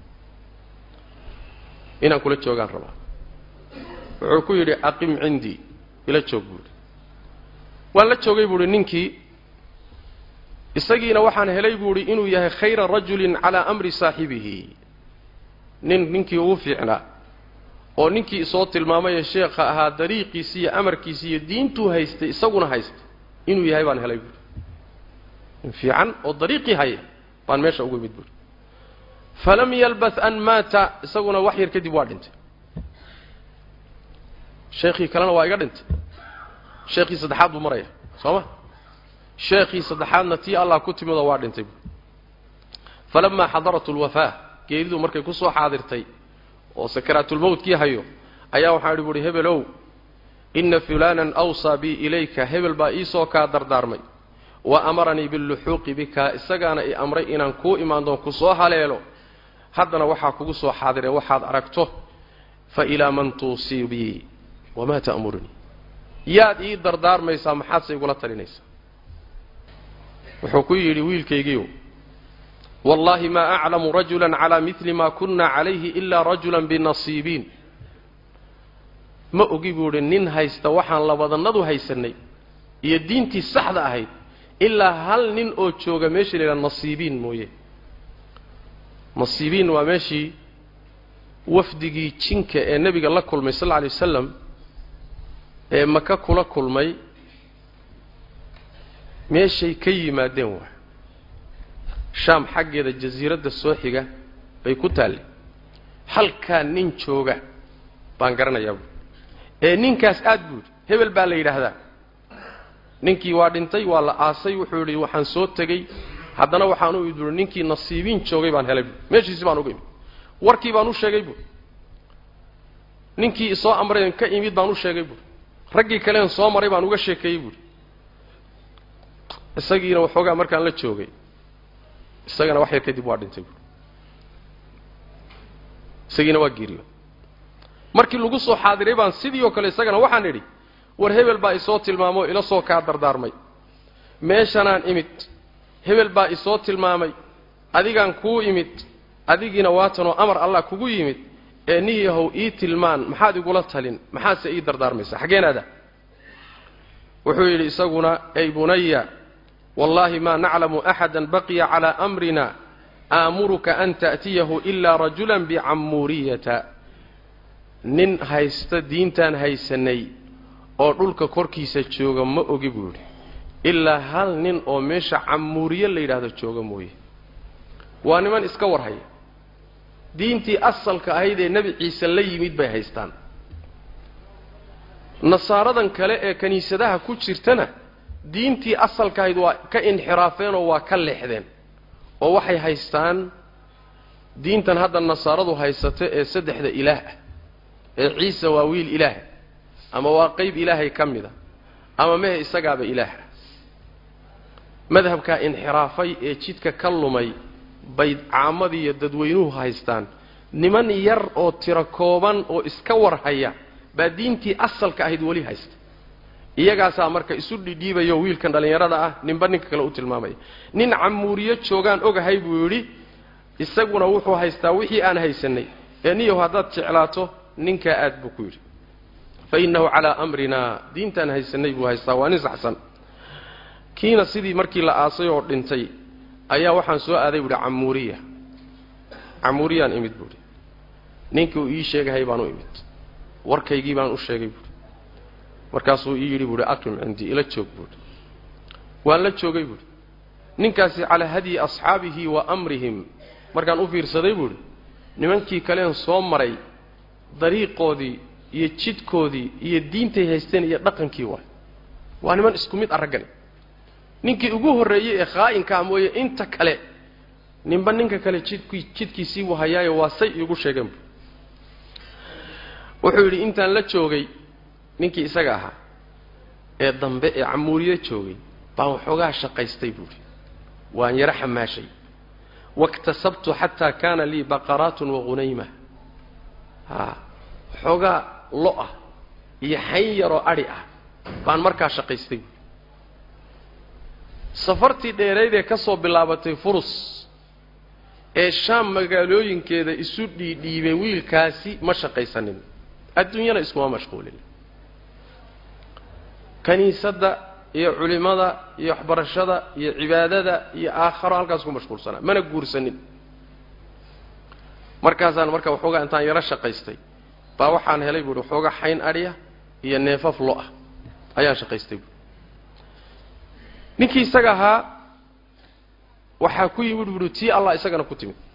inaan kula joogaan rabaa wuxuu ku yidhi aqim cindii ila joog buuhi waan la joogay buuhi ninkii isagiina waxaan helay buuhi inuu yahay khayra rajulin calaa amri saaxibihi nin ninkii ugu fiicnaa oo ninkii isoo tilmaamaye sheekha ahaa dariiqiisi iyo amarkiisi iyo diintuu haystay isaguna haystay inuu yahay baan helay buuhi nin fiican oo dariiqii haya baan meesha ugu imid buuhi falam yalbath an maata isaguna wax yar kadib waa dhintay sheekhii kalena waa iga dhintay sheekhii saddexaad buu maraya soo ma sheekhii saddexaadna tii allah ku timidoo waa dhintay buui falamaa xadarat lwafaa geeridu markay ku soo xaadirtay oo sakaraatulmowtkii hayo ayaa waxaan idhi buuhi hebelow inna fulaanan awsaa bii ilayka hebel baa iisoo kaa dardaarmay wa amaranii billuxuuqi bika isagaana i amray inaan kuu imaan doon ku soo haleelo haddana waxaa kugu soo xaadiree waxaad aragto fa ilaa man tuusii bii wamaa ta'murunii yaad ii dardaarmaysaa maxaadse igula talinaysaa wuxuu ku yidhi wiilkaygiiw wallaahi maa aclamu rajulan calaa midli maa kunna calayhi ilaa rajulan binasiibiin ma ogi buu idhi nin haysta waxaan labadannadu haysannay iyo diintii saxda ahayd ilaa hal nin oo jooga meeshii la yidhaha nasiibiin mooye nasiibiin waa meeshii wafdigii jinka ee nebiga la kulmay sal alla alay wasalam ee maka kula kulmay meeshay ka yimaadeen waa shaam xaggeeda jasiiradda soo xiga bay ku taalle halkaa nin jooga baan garanayaa buui ee ninkaas aad buudhi hebel baa la yidhaahdaa ninkii waa dhintay waa la aasay wuxuu yidhi waxaan soo tegey haddana waxaan u idui ninkii nasiibiin joogay baan helay buui meeshiisi baan uga imid warkii baan u sheegay buui ninkii isoo amrayn ka imid baan u sheegay buui raggii kaleen soo maray baan uga sheekeeyey buui isagiina waxoogaa markaan la joogay isagana wax yar kadib waa dhintay buui isagiina waa geeriyo markii lagu soo xaadiray baan sidii oo kale isagana waxaan idhi war hebel baa isoo tilmaamoo ila soo kaa dardaarmay meeshanaan imid hebel baa isoo tilmaamay adigaan kuu imid adigiina waatanoo amar allah kugu yimid ee niyahow ii tilmaan maxaad igula talin maxaadse ii dardaarmaysaa xaggeen aada wuxuu yidhi isaguna ay bunaya wallaahi maa naclamu axada baqiya calaa amrina aamuruka an ta'tiyahu ilaa rajulan bicammuuriyata nin haysta diintaan haysanay oo dhulka korkiisa jooga ma ogi buu yidhi ilaa hal nin oo meesha cammuuriye la yidhaahdo jooga mooye waa niman iska warhaya diintii asalka ahayd ee nebi ciise la yimid bay haystaan nasaaradan kale ee kiniisadaha ku jirtana diintii asalka ahayd waa ka inxiraafeen oo waa ka leexdeen oo waxay haystaan diintan hadda nasaaradu haysato ee saddexda ilaah ah ee ciise waa wiil ilaah ama waa qeyb ilaahay ka mid a ama mehe isagaaba ilaah ah madhabkaa inxiraafay ee jidka ka lumay bay caamadii iyo dadweynuhu haystaan niman yar oo tiro kooban oo iska warhaya baa diintii asalka ahayd weli haysta iyagaasaa marka isu dhidhiibayo wiilkan dhallinyarada ah ninba ninka kale u tilmaamaya nin camuuriyo joogaan ogahay buu yidhi isaguna wuxuu haystaa wixii aan haysanay ee niyow haddaad jeclaato ninkaa aad buu ku yidhi fa innahu calaa amrina diintaan haysanay buu haystaa waa nin saxsan kiina sidii markii la aasay oo dhintay ayaa waxaan soo aaday buuhi camuuriya camuuriyaan imid buuhi ninkii uu ii sheegahay baan u imid warkaygii baan u sheegay buuhi markaasuu ii yidhi buuhi aqim cindii ila joog buuhi waan la joogay buuhi ninkaasi calaa hadyi asxaabihi wa amrihim markaan u fiirsaday buuhi nimankii kaleen soo maray dariiqoodii iyo jidkoodii iyo diintay haysteen iyo dhaqankii waay waa niman isku mid araggani ninkii ugu horreeyey ee khaa'inkaa mooye inta kale ninba ninka kale jidkii jidkiisii buu hayaayo waa say iigu sheegeen bu wuxuu yidhi intaan la joogay ninkii isaga ahaa ee dambe ee camuuriye joogay baan waxoogaa shaqaystay buuhi waan yaro xamaashay waiktasabtu xataa kaana lii baqaraatun waqunayma haa waxoogaa lo-ah iyo xayn yaroo adhi ah baan markaa shaqaystay buui safartii dheerayd ee ka soo bilaabatay furus ee shaam magaalooyinkeeda isu dhiidhiibay wiilkaasi ma shaqaysanin adduunyana iskuma mashquulin kiniisadda iyo culimmada iyo waxbarashada iyo cibaadada iyo aakharo halkaas ku mashquulsanaa mana guursanin markaasaan marka waxoogaa intaan yaro shaqaystay baa waxaan helay buuhi waxooga xayn adhiya iyo neefaf lo ah ayaan shaqaystay buui ninkii isaga ahaa waxaa ku yimid buuhi tii allah isagana ku timid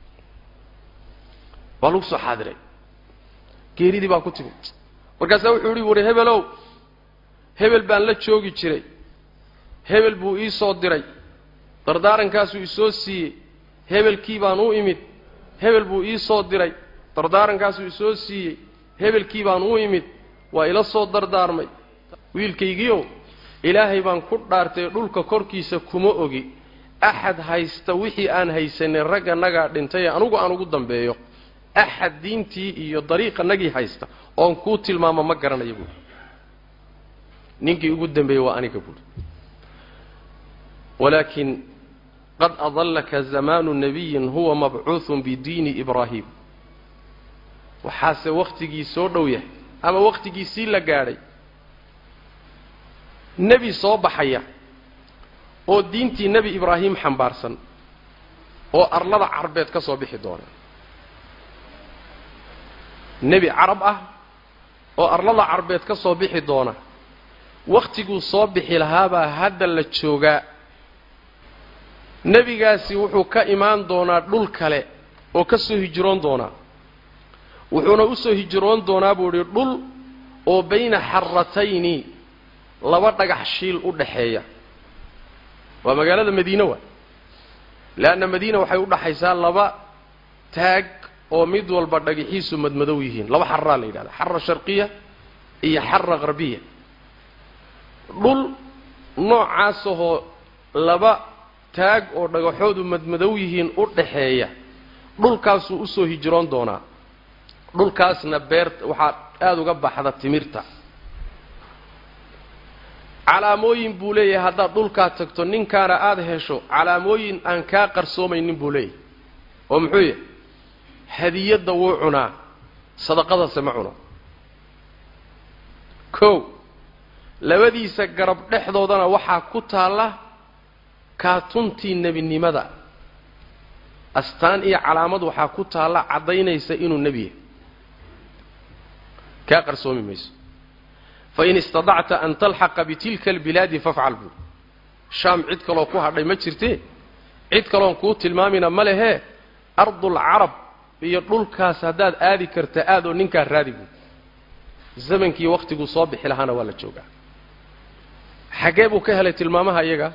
waa lagu soo xaadiray geeridii baa ku timid markaasaa wuxuu ihi buuhi hebelow hebel baan la joogi jiray hebel buu ii soo diray dardaarankaasuu isoo siiyey hebelkii baan u imid hebel buu ii soo diray dardaarankaasuu isoo siiyey hebelkii baan u imid waa ila soo dardaarmay wiilkaygiiow ilaahay baan ku dhaartay dhulka korkiisa kuma ogi axad haysta wixii aan haysanay ragganagaa dhintay ee anugu aan ugu dambeeyo axad diintii iyo dariiqanagii haysta oon kuu tilmaamo ma garanayo buuri ninkii ugu dambeeyey waa aniga buuri walaakin qad adallaka zamaanu nabiyin huwa mabcuuhun bidiini ibraahim waxaase wakhtigii soo dhow yahay ama wakhtigiisii la gaadhay nebi soo baxaya oo diintii nebi ibraahim xambaarsan oo arlada carbeed ka soo bixi doona nebi carab ah oo arlada carbeed ka soo bixi doona wakhtiguu soo bixi lahaabaa hadda la joogaa nebigaasi wuxuu ka imaan doonaa dhul kale oo ka soo hijroon doonaa wuxuuna u soo hijroon doonaa buu idhi dhul oo bayna xaratayni laba dhagax shiil u dhaxeeya waa magaalada madiine waa leanna madiina waxay u dhaxaysaa laba taag oo mid walba dhagaxiisu madmadow yihiin laba xaraa la yidhahda xara sharqiya iyo xara qarbiya dhul noocaasahoo laba taag oo dhagaxoodu madmadow yihiin u dhaxeeya dhulkaasuu usoo hijroon doonaa dhulkaasna beerta waxaa aada uga baxda timirta calaamooyin buu leeyahay haddaad dhulkaa tagto ninkaana aada hesho calaamooyin aan kaa qarsoomaynin buu leeyahay oo muxuu yahay hadiyadda wuu cunaa sadaqadase ma cuno kow labadiisa garab dhexdoodana waxaa ku taalla kaatuntii nebinimada astaan iyo calaamad waxaa ku taalla caddaynaysa inuu nebi yahay kaa qarsoomi mayso fain istadacta an talxaqa bitilka albilaadi fafcal buu shaam cid kaloo ku hadhay ma jirtee cid kaloon kuu tilmaamina ma lehee ardulcarab iyo dhulkaas haddaad aadi karta aadoo ninkaa raadi buu zamankii wakhtiguu soo bixi lahaana waa la joogaa xaggee buu ka helay tilmaamaha iyaga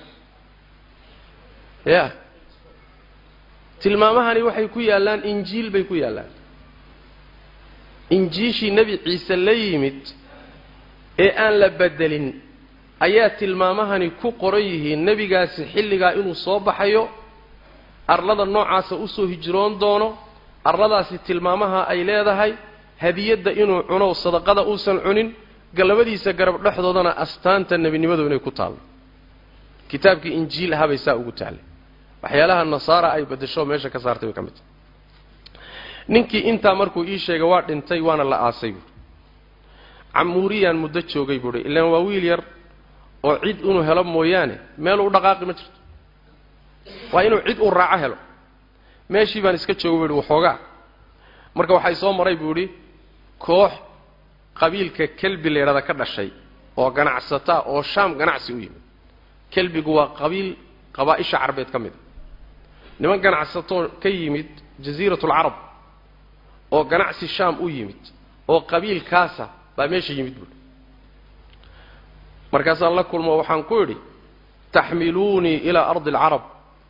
ya tilmaamahani waxay ku yaallaan injiil bay ku yaallaan injiishii nebi ciise la yimid ee aan la bedelin ayaa tilmaamahani ku qoran yihiin nebigaasi xilligaa inuu soo baxayo arlada noocaasa usoo hijroon doono arladaasi tilmaamaha ay leedahay hadiyadda inuu cuno sadaqada uusan cunin gallabadiisa garab dhexdoodana astaanta nebinimadu inay ku taallo kitaabkii injiil ahabay saa ugu taallay waxyaalaha nasaara ay bedesho meesha ka saartay bay ka mid tahay ninkii intaa markuu ii sheegay waa dhintay waana la aasay buui camuuriyaan muddo joogay buuhi ilaan waa wiil yar oo cid inuu helo mooyaane meel u dhaqaaqi ma jirto waa inuu cid uu raaco helo meeshii baan iska joogay buu ihi waxoogaa marka waxay soo maray buu idhi koox qabiilka kelbi leedhada ka dhashay oo ganacsataa oo shaam ganacsi u yimid kelbigu waa qabiil qabaa-isha carbeed ka mid a niman ganacsatoo ka yimid jasiiratulcarab oo ganacsi shaam u yimid oo qabiilkaasa baa meesha yimid buui markaasaan la kulmo waxaan ku idhi taxmiluunii ilaa ardi alcarab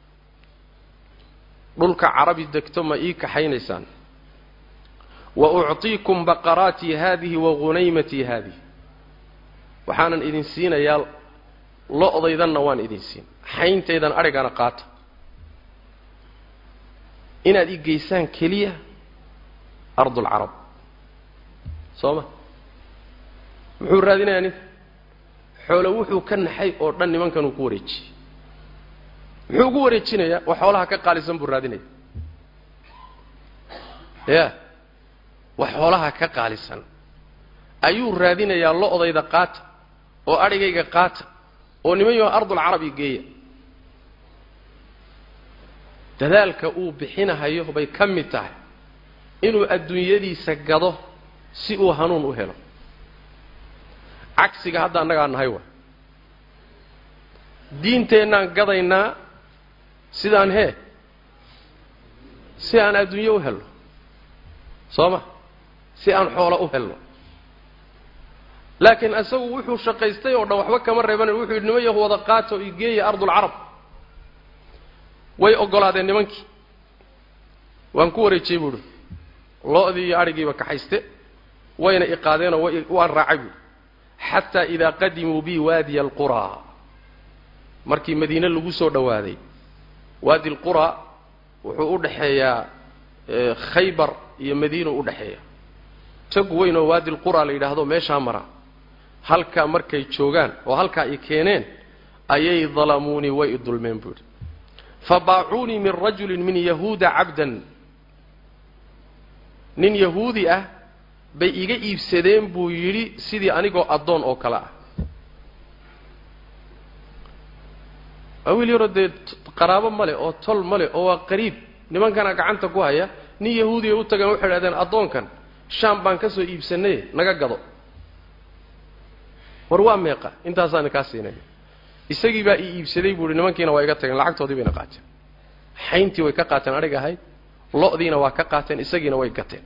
dhulka carabi degto ma ii kaxaynaysaan wa ucطiikum baqaraatii haadihi wa ghunaymatii haadihi waxaanan idin siinayaa lo-daydanna waan idin siin xayntaydan adhigana qaata inaad ii geysaan keliya ardulcarab soo ma muxuu raadinayaa ninka xoolo wuxuu ka naxay oo dhan nimankan uu ku wareejiyey muxuu ugu wareejinayaa wax xoolaha ka qaalisan buu raadinaya ya wax xoolaha ka qaalisan ayuu raadinayaa lo-dayda qaata oo adhigayga qaata oo niman yaho ardulcarabi geeya dadaalka uu bixinahayo bay ka mid tahay inuu adduunyadiisa gado si uu hanuun u helo cagsiga hadda annagaa nahay wa diinteennaan gadaynaa sidaan hee si aan adduunyo u helno soo ma si aan xoolo u helno laakiin isagu wuxuu shaqaystay oo dhan waxba kama reebanin wuxuu yidhi niman yahu wada qaato i geeya ardulcarab way oggolaadeen nimankii waan ku wareejiyey buuhi lo-dii iyo adhigiiba kaxayste wayna iqaadeenoo way waan raacay buuhi xataa idaa qadimuu bi waadiya alquraa markii madiine lagu soo dhowaaday waadi alquraa wuxuu u dhaxeeyaa khaybar iyo madiina u dhexeeya tog weyn oo waadi alquraa la yidhaahdo meeshaa mara halkaa markay joogaan oo halkaa i keeneen ayay dalamuunii way i dulmeen buuhi fabaacuunii min rajulin min yahuuda cabdan nin yahuudi ah bay iga iibsadeen buu yidhi sidii anigoo addoon oo kale ah waa wiil yaroo dee qaraabo male oo tol male oo waa qariib nimankana gacanta ku haya nin yahuudiya u tageen waxay idhahdeen addoonkan shaam baan ka soo iibsanaye naga gado war waa meeqa intaasaana kaa siinaya isagii baa ii iibsaday buu ihi nimankiina waa iga tageen lacagtoodii bayna qaateen xayntii way ka qaateen adhig ahayd lo-diina waa ka qaateen isagiina way gateen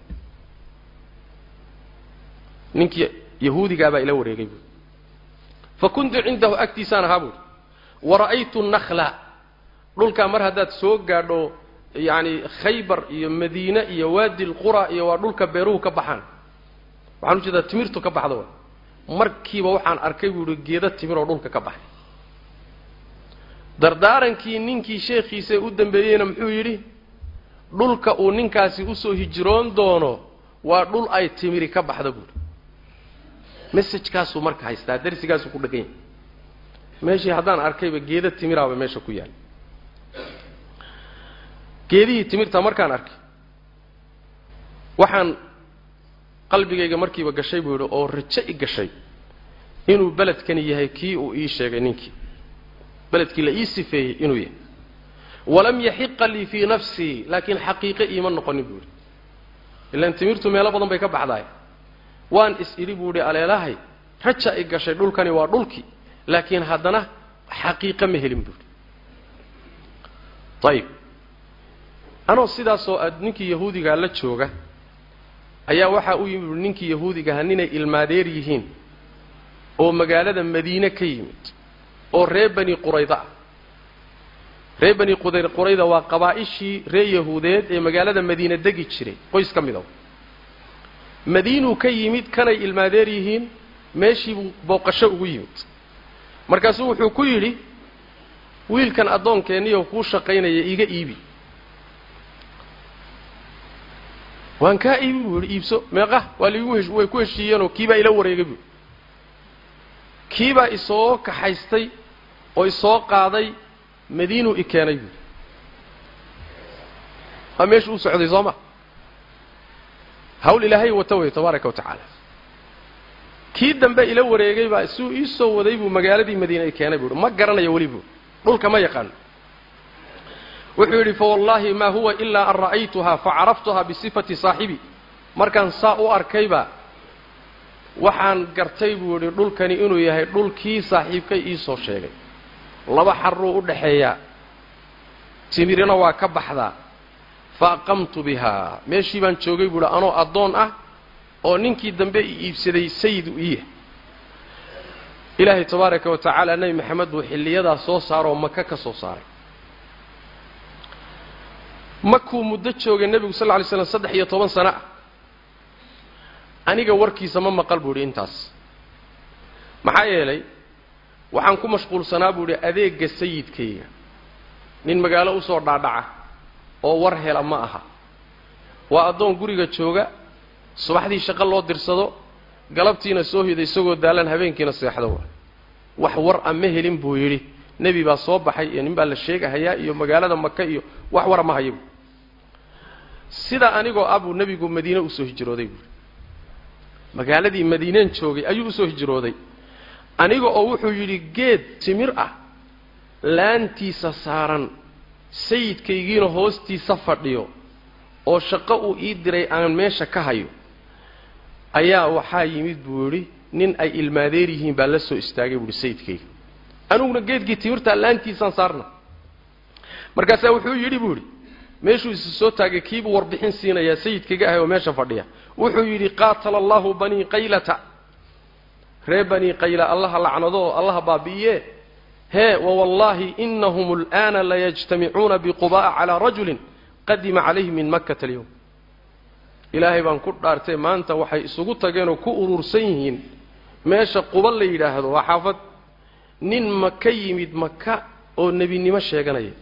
ninkii yahuudigaabaa ila wareegay buui fa kuntu cindahu agtiisaan ahaa buui wara'aytu nakla dhulkaa mar haddaad soo gaadho yacani khaybar iyo madiine iyo waadi lqura iyo waa dhulka beeruhu ka baxaan waxaan ujeedaa timirtu ka baxda wa markiiba waxaan arkay buu ihi geeda timir oo dhulka ka baxay dardaarankii ninkii sheekhiisa u dambeeyeyna muxuu yidhi dhulka uu ninkaasi usoo hijroon doono waa dhul ay timiri ka baxda buuhi messajkaasuu marka haystaa darsigaasuu ku dhegan yahay meeshii haddaan arkayba geeda timiraaba meesha ku yaal geedihii timirta markaan arkay waxaan qalbigayga markiiba gashay buu yidhi oo rajo i gashay inuu beledkani yahay kii uu ii sheegay ninkii beledkii la ii sifeeyey inuu yahay walam yaxiqa lii fii nafsii laakiin xaqiiqe iima noqonin buu yidhi ilaan timirtu meelo badan bay ka baxdaay waan is idhi buu idhi aleelahay raja i gashay dhulkani waa dhulkii laakiin haddana xaqiiqe ma helin buuhi ayib anoo sidaasoo aad ninkii yahuudigaa la jooga ayaa waxaa u yimid ninkii yahuudigaha ninay ilmaadeer yihiin oo magaalada madiine ka yimid oo reer bani qurayda ah reer bani qurayda waa qabaa'ishii reer yahuudeed ee magaalada madiine degi jiray qoys ka mid a madiinuu ka yimid kanay ilmaadeer yihiin meeshiibuu booqasho ugu yimid markaasuu wuxuu ku yidhi wiilkan addoonkeeniyo kuu shaqaynaya iiga iibi waan kaa iibi buu yidhi iibso meeqa waa liigu hesh way ku heshiiyeenoo kiibaa ila wareegay buu kiibaa isoo kaxaystay oo isoo qaaday madiinuu i keenay buui waa meeshu u socday soo ma hawl ilaahay wata wey tabaaraka wa tacaala kii dambe ila wareegay baa suu ii soo waday buu magaaladii madiine i keenay buuhi ma garanayo weli buu dhulka ma yaqaano wuxuu yidhi fawallaahi maa huwa ilaa an ra'aytuhaa facaraftuhaa bisifati saaxibi markaan saa u arkayba waxaan gartay buu yidhi dhulkani inuu yahay dhulkii saaxiibkay iisoo sheegay laba xarruu u dhaxeeyaa timirina waa ka baxdaa fa aqamtu bihaa meeshii baan joogay buu yidhi anoo addoon ah oo ninkii dambe i iibsaday sayid u iya ilaahay tabaaraka wa tacaala nebi maxamed buu xilliyadaa soo saaroo maka ka soo saaray makuu muddo joogay nebigu sal lla lay slam saddex iyo toban sano ah aniga warkiisa ma maqal buu idhi intaas maxaa yeelay waxaan ku mashquulsanaa buu idhi adeegga sayidkayga nin magaalo usoo dhaadhaca oo war hela ma aha waa addoon guriga jooga subaxdii shaqo loo dirsado galabtiina soo hida isagoo daalan habeenkiina seexdo wa wax war a ma helin buu yidhi nebi baa soo baxay iyo nin baa la sheegahayaa iyo magaalada maka iyo wax wara ma hayabu sidaa anigoo ah buu nebigu madiine usoo hijrooday buui magaaladii madiineen joogay ayuu usoo hijrooday aniga oo wuxuu yidhi geed timir ah laantiisa saaran sayidkaygiina hoostiisa fadhiyo oo shaqo uu ii diray aan meesha ka hayo ayaa waxaa yimid buu yidhi nin ay ilmaadeer yihiin baa la soo istaagay buuhi sayidkayga aniguna geedkii timirtaa laantiisaan saarna markaasaa wuxuu yidhi buu yidhi meeshuu isa soo taagay kiibuu warbixin siinayaa sayidkayga ahay oo meesha fadhiya wuxuu yidhi qaatala allahu banii qaylata ree banii qayla allaha lacnado oo allaha baabi'iye hee wawallaahi inahum al'aana layajtamicuuna biquba'a calaa rajulin qadima calayhi min makkata alyowm ilaahay baan ku dhaartay maanta waxay isugu tageenoo ku urursan yihiin meesha quba la yidhaahdo waa xaafad nin maka yimid maka oo nebinimo sheeganaya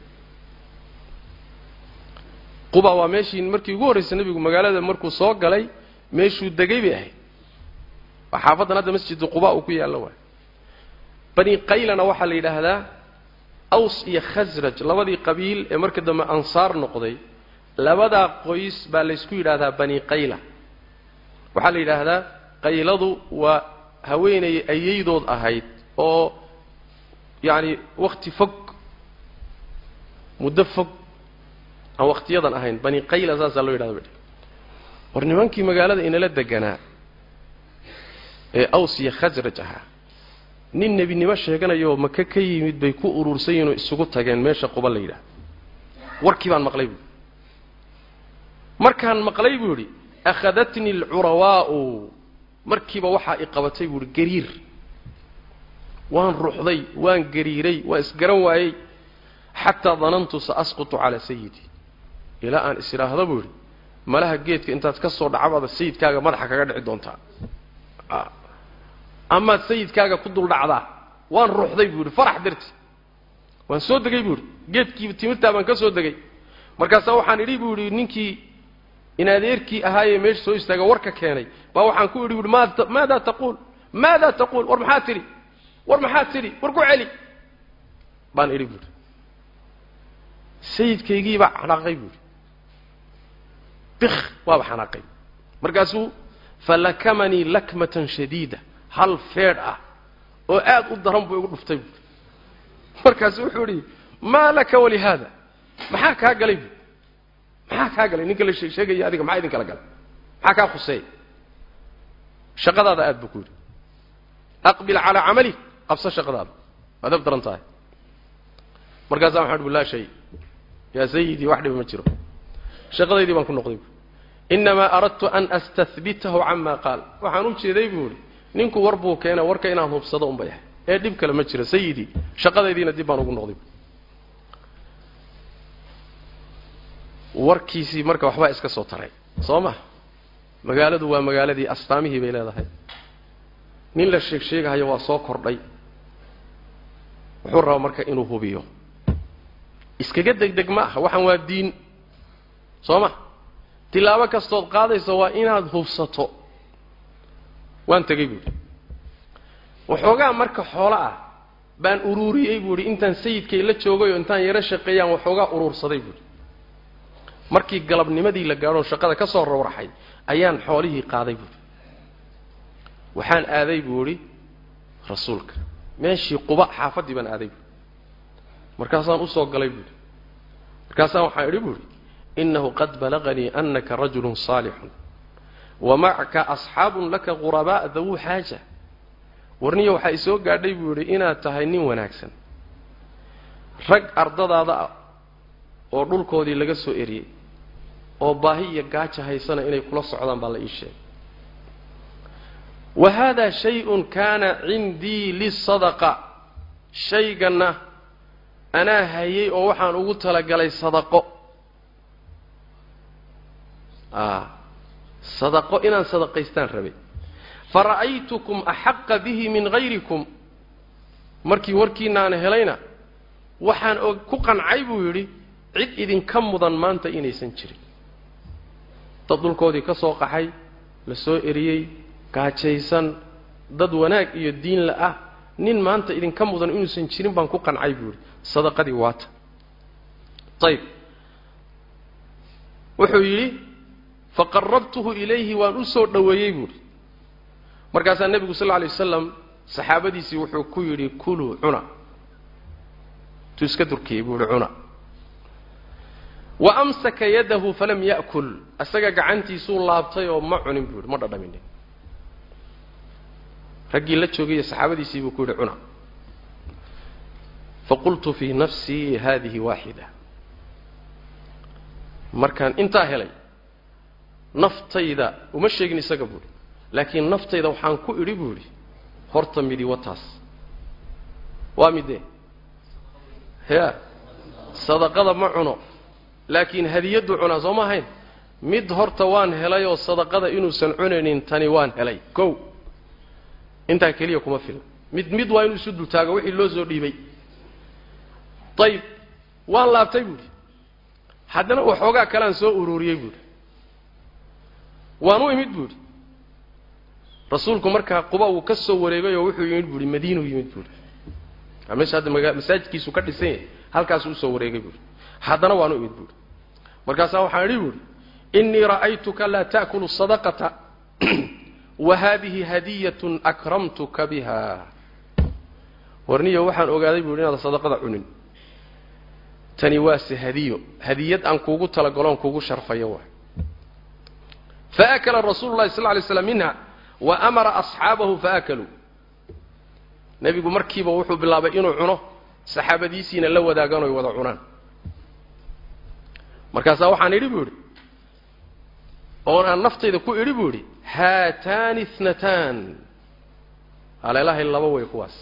quba waa meeshii markii ugu horraysay nebigu magaalada markuu soo galay meeshuu degay bay ahayd waa xaafaddan hadda masjidu quba uu ku yaallo waay bani qaylana waxaa la yidhaahdaa aws iyo khasraj labadii qabiil ee marka dambe ansaar noqday labadaa qoys baa laysku yidhaahdaa bani qayla waxaa la yidhaahdaa qayladu waa haweenay ayaydood ahayd oo yacani wakti fog muddo fog aan waktiyadan ahayn bani qayla saasaa loo yidhahda ba war nimankii magaalada inala deganaa ee aws iyo khasraj ahaa nin nebinimo sheeganayaoo maka ka yimid bay ku urursan yihin oo isugu tageen meesha quba la yidhaha warkii baan maqlay buui markaan maqlay buu yidhi akhadatni alcurawaa'u markiiba waxaa i qabatay buu ihi gariir waan ruxday waan gariiray waan isgaran waayey xataa danantu sa asqutu calaa sayidi ilaa aan is idhaahdo buu yidhi malaha geedka intaad ka soo dhacabaada sayidkaaga madaxa kaga dhici doontaa amaad sayidkaaga ku dul dhacdaa waan ruuxday buu yidhi farax darti waan soo degay buu yidhi geedkii timirtaa baan ka soo degay markaasaa waxaan idhi buu yidhi ninkii in adeerkii ahaayee meesha soo istaaga warka keenay baa waxaan ku idhi buuhi maada maadaa taquul maadaa taquul war maxaad tidhi war maxaad tidhi war ku celi baan idhi buuhi sayidkaygiibaa xanaaqay buuhi bik waaba xanaaqay markaasuu falakamanii lakmatan shadiida hal feedh ah oo aad u daran buu igu dhuftay buui markaasu wuxuu idhi maa laka walihaada maxaa kaa galay buui maxaa kaa galay ninka la sheegaya adiga maxaa idin kala galay maxaa kaa khuseeya shaqadaada aad buu ku yidhi aqbil calaa camalik qabso shaqadaada waad ab daran tahay markaasaa waxaan uhi laa shay yaa sayidii wax dhiba ma jiro shaqadaydii baan ku noqday buui inamaa aradtu an astahbitahu cama qaal waxaan u jeeday buu idhi ninku war buu keena warka inaan hubsado unbay ahay ee dhib kale ma jira sayidii shaqadaydiina dib baan ugu noqday warkiisii marka waxbaa iska soo taray soo ma magaaladu waa magaaladii astaamihii bay leedahay nin la sheeg sheegahayo waa soo kordhay wuxuu rabaa marka inuu hubiyo iskaga degdeg ma aha waxaan waa diin soo ma tilaabo kastood qaadayso waa inaad hubsato waan tegey buuhi waxoogaa marka xoolo ah baan uruuriyey buuhi intaan sayidkay la joogay oo intaan yaro shaqeeyaan waxoogaa uruursaday buuhi markii galabnimadii la gaadhoo shaqada ka soo rawraxay ayaan xoolihii qaaday buuhi waxaan aaday buu idhi rasuulka meeshii quba xaafaddii baan aaday buuhi markaasaan usoo galay buuhi markaasaan waxaan idhi buuhi inahu qad balaganii anaka rajulun saalixun wa macaka asxaabun laka qurabaa dawuu xaaja warniya waxaa isoo gaadhay buu yidhi inaad tahay nin wanaagsan rag ardadaada ah oo dhulkoodii laga soo eriyey oo baahi iyo gaaja haysana inay kula socdaan baa la ii sheegay wa haadaa shay-un kaana cindii lisadaqa shayganna anaa hayay oo waxaan ugu talagalay sadaqo sadaqo inaan sadaqaystaan rabay fara'aytukum axaqa bihi min hayrikum markii warkiinaana helayna waxaan ku qancay buu yidhi cid idinka mudan maanta inaysan jirin dad dhulkoodii ka soo qaxay la soo eriyey gaajaysan dad wanaag iyo diin la ah nin maanta idinka mudan inuusan jirin baan ku qancay buu yidhi sadaqadii waata ayib wuxuu yidhi faqarabtuhu ilayhi waan u soo dhoweeyey buuhi markaasaa nebigu sal lla alay wasalam saxaabadiisii wuxuu ku yidhi kuluu cuna tuu iska durkiyey buu yihi cuna wa amsaka yadahu falam ya'kul isaga gacantiisuu laabtay oo ma cunin buu yihi ma dhadhaminin raggii la joogaya saxaabadiisii buu ku yidhi cuna faqultu fii nafsii hadihi waaxida markaan intaa helay naftayda uma sheegin isaga buuhi laakiin naftayda waxaan ku idhi buu idhi horta midi wataas waa midee ya sadaqada ma cuno laakiin hadiyaddu cunaa soo ma ahayn mid horta waan helay oo sadaqada inuusan cunaynin tani waan helay kow intaa keliya kuma filan mid mid waa inuu isu dultaago wixii loo soo dhiibay ayib waan laabtay buuhi haddana waxoogaa kalean soo ururiyey buuhi waan u imid buuhi rasuulku markaa quba uu ka soo wareegay oo wuxuu yimid buuhi madiinuu yimid buuhi meesha hadda maga masaajidkiisu ka dhisan yahay halkaasuu usoo wareegay buuhi haddana waan u imid buuhi markaasaa waxaan idhi buuhi innii ra'aytuka laa ta'kulu sadaqata wa haadihi hadiyatun akramtuka biha warniyo waxaan ogaaday buuhi inaad sadaqada cunin tani waase hadiyo hadiyad aan kuugu talagaloon kuugu sharfayo waay faakala rasuulu llahi sal lay slam minha wa amara asxaabahu faakaluu nebigu markiiba wuxuu bilaabay inuu cuno saxaabadiisiina la wadaagaan oy wada cunaan markaasaa waxaan idhi buu idhi oon aan naftayda ku idhi buu idhi haataani itnataan haleelahay laba way kuwaas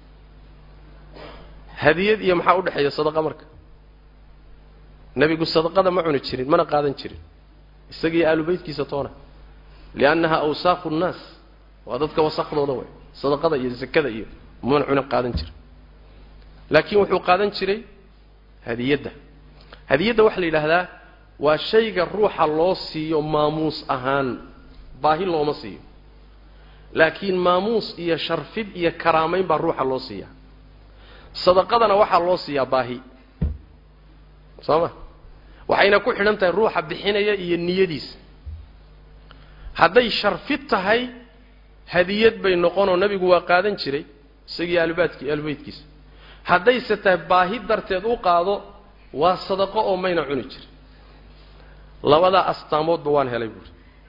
hadiyad iyo maxaa udhexeeya sadaqa marka nebigu sadaqada ma cuni jirin mana qaadan jirin isagiiyo aalubeytkiisa toona liannaha awsaaqu nnaas waa dadka wasakhdooda way sadaqada iyo zakada iyo mana cunin qaadan jirin laakiin wuxuu qaadan jiray hadiyadda hadiyadda waxaa la yidhaahdaa waa shayga ruuxa loo siiyo maamuus ahaan baahi looma siiyo laakiin maamuus iyo sharfid iyo karaamayn baa ruuxa loo siiyaa sadaqadana waxaa loo siiyaa baahi soo ma waxayna ku xidhan tahay ruuxa bixinaya iyo niyadiisa hadday sharfid tahay hadiyad bay noqonoo nebigu waa qaadan jiray isagii aalbaadki aalbeydkiisa haddayse tahay baahi darteed u qaado waa sadaqo oo mayna cuni jirin labadaa astaamoodba waan helay buuri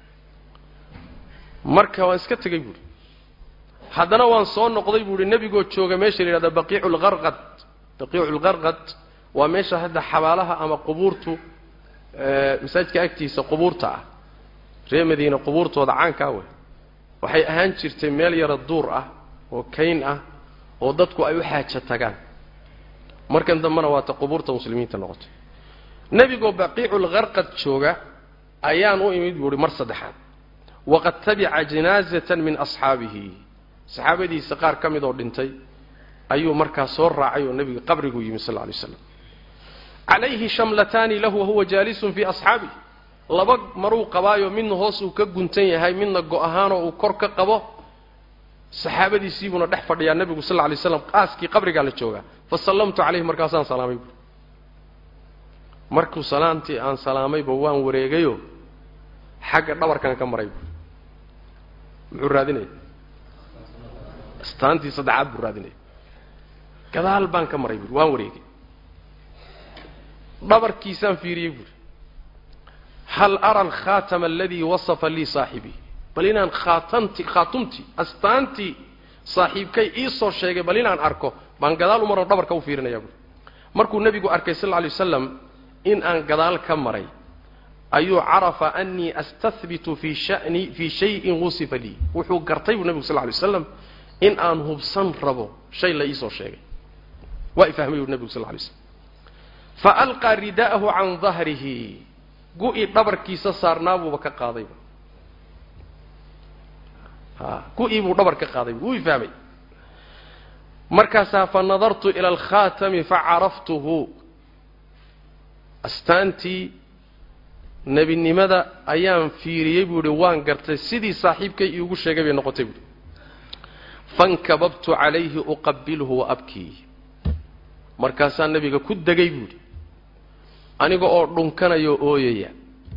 marka waan iska tegey buuri haddana waan soo noqday buuhi nebigoo jooga meesha la yidhahda baqiicu lqarqad baqiicu lqarqad waa meesha hadda xabaalaha ama qubuurtu masaajidka agtiisa qubuurta ah ree madiine qubuurtooda caankaa wey waxay ahaan jirtay meel yaro duur ah oo kayn ah oo dadku ay u xaaja tagaan markan dambena waata qubuurta muslimiinta noqotay nebigoo baqiiculqarqad jooga ayaan u imid buuhi mar saddexaad waqad tabica janaazatan min asxaabihi saxaabadiisa qaar ka mid oo dhintay ayuu markaa soo raacay oo nebiga qabriguu yimi sal lla lay slam calayhi shamlataani lahu wahuwa jaalisun fii asxaabih laba maruu qabaayo midna hoos uu ka guntan yahay midna go-ahaanoo uu kor ka qabo saxaabadiisiibuuna dhex fadhiyaa nebigu sal lla lay slam qaaskii qabrigaa la joogaa fa sallamtu calayhi markaasaan salaamay buui markuu salaantii aan salaamayba waan wareegayo xagga dhabarkan ka maray buui muxuu raadinaya astaantii saddexaad buu raadinaya gadaal baan ka maray buui waan wareegay dhabarkiisaan fiiriyey buuri hal ara alkhaatama aladii wasafa lii saaxibii bal inaan khaatanti khaatumtii astaantii saaxiibkay ii soo sheegay bal inaan arko baan gadaal u maroo dhabarka u fiirinaya buuri markuu nebigu arkay sal lla alay wasalam in aan gadaal ka maray ayuu carafa anii astahbitu fii shani fii shayin wusifa lii wuxuu gartay buu nebigu sal lla lay waslam in aan hubsan rabo shay la iisoo sheegay waa ifahmay buu nebigu sal lla lay slam faalqaa rida'ahu can dahrihi gu-i dhabarkiisa saarnaabuuba ka qaadayba a gu-i buu dhabar ka qaadayba wuu ifahmay markaasaa fa nadartu ila alkhaatami facaraftuhu astaantii nebinimada ayaan fiiriyey buu ihi waan gartay sidii saaxiibkay iigu sheegay bay noqotay buuhi fankababtu calayhi uqabilhu wa abkii markaasaa nebiga ku degay buuhi aniga oo dhunkanayoo ooyaya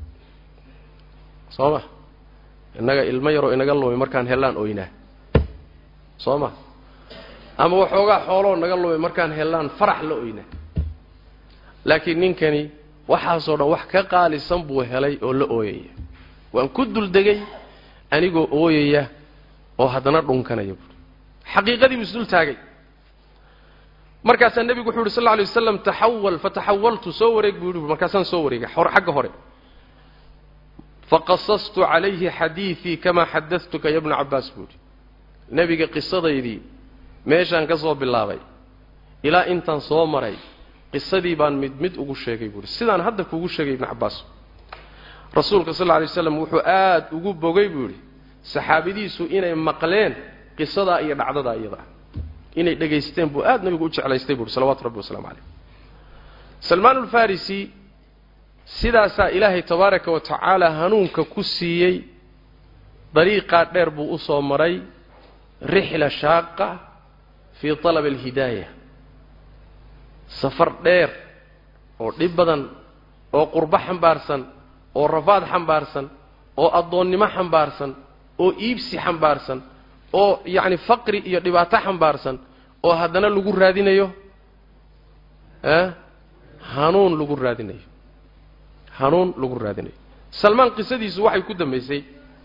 soo ma innaga ilmo yaroo inaga lumi markaan hellaan oynaa soo ma ama waxoogaa xooloo naga lumi markaan hellaan farax la oynaa laakiin ninkani waxaasoo dhan wax ka qaalisan buu helay oo la ooyaya waan ku duldegay anigoo ooyaya oo haddana dhunkanaya buui xaqiiqadii buu isdul taagay markaasaa nebigu wuxu uhi sal lla alay waslam taxawal fataxawaltu soo wareeg buu yihi markaasaan soo wareegay xagga hore faqasastu calayhi xadiidii kamaa xadadtuka ya bna cabbaas buu yihi nebiga qisadaydii meeshaan ka soo bilaabay ilaa intaan soo maray qisadii baan mid mid ugu sheegay buuhi sidaan hadda kuugu sheegay ibnu cabbaas rasuulka sal lla alay waslam wuxuu aad ugu bogay buu yidhi saxaabadiisu inay maqleen qisadaa iyo dhacdadaa iyada inay dhegaysteen buu aad nabigu u jeclaystay buuhi salawatu rabbi waslamu calayh salmaan ulfarisi sidaasaa ilaahay tabaaraka wa tacaala hanuunka ku siiyey dariiqaa dheer buu u soo maray rixla shaaqa fii talabi alhidaaya safar dheer oo dhib badan oo qurbo xambaarsan oo rafaad xambaarsan oo addoonnimo xambaarsan oo iibsi xambaarsan oo yacni faqri iyo dhibaato xambaarsan oo haddana lagu raadinayo a hanuun lagu raadinayo hanuun lagu raadinayo salmaan qisadiisu waxay ku dambaysay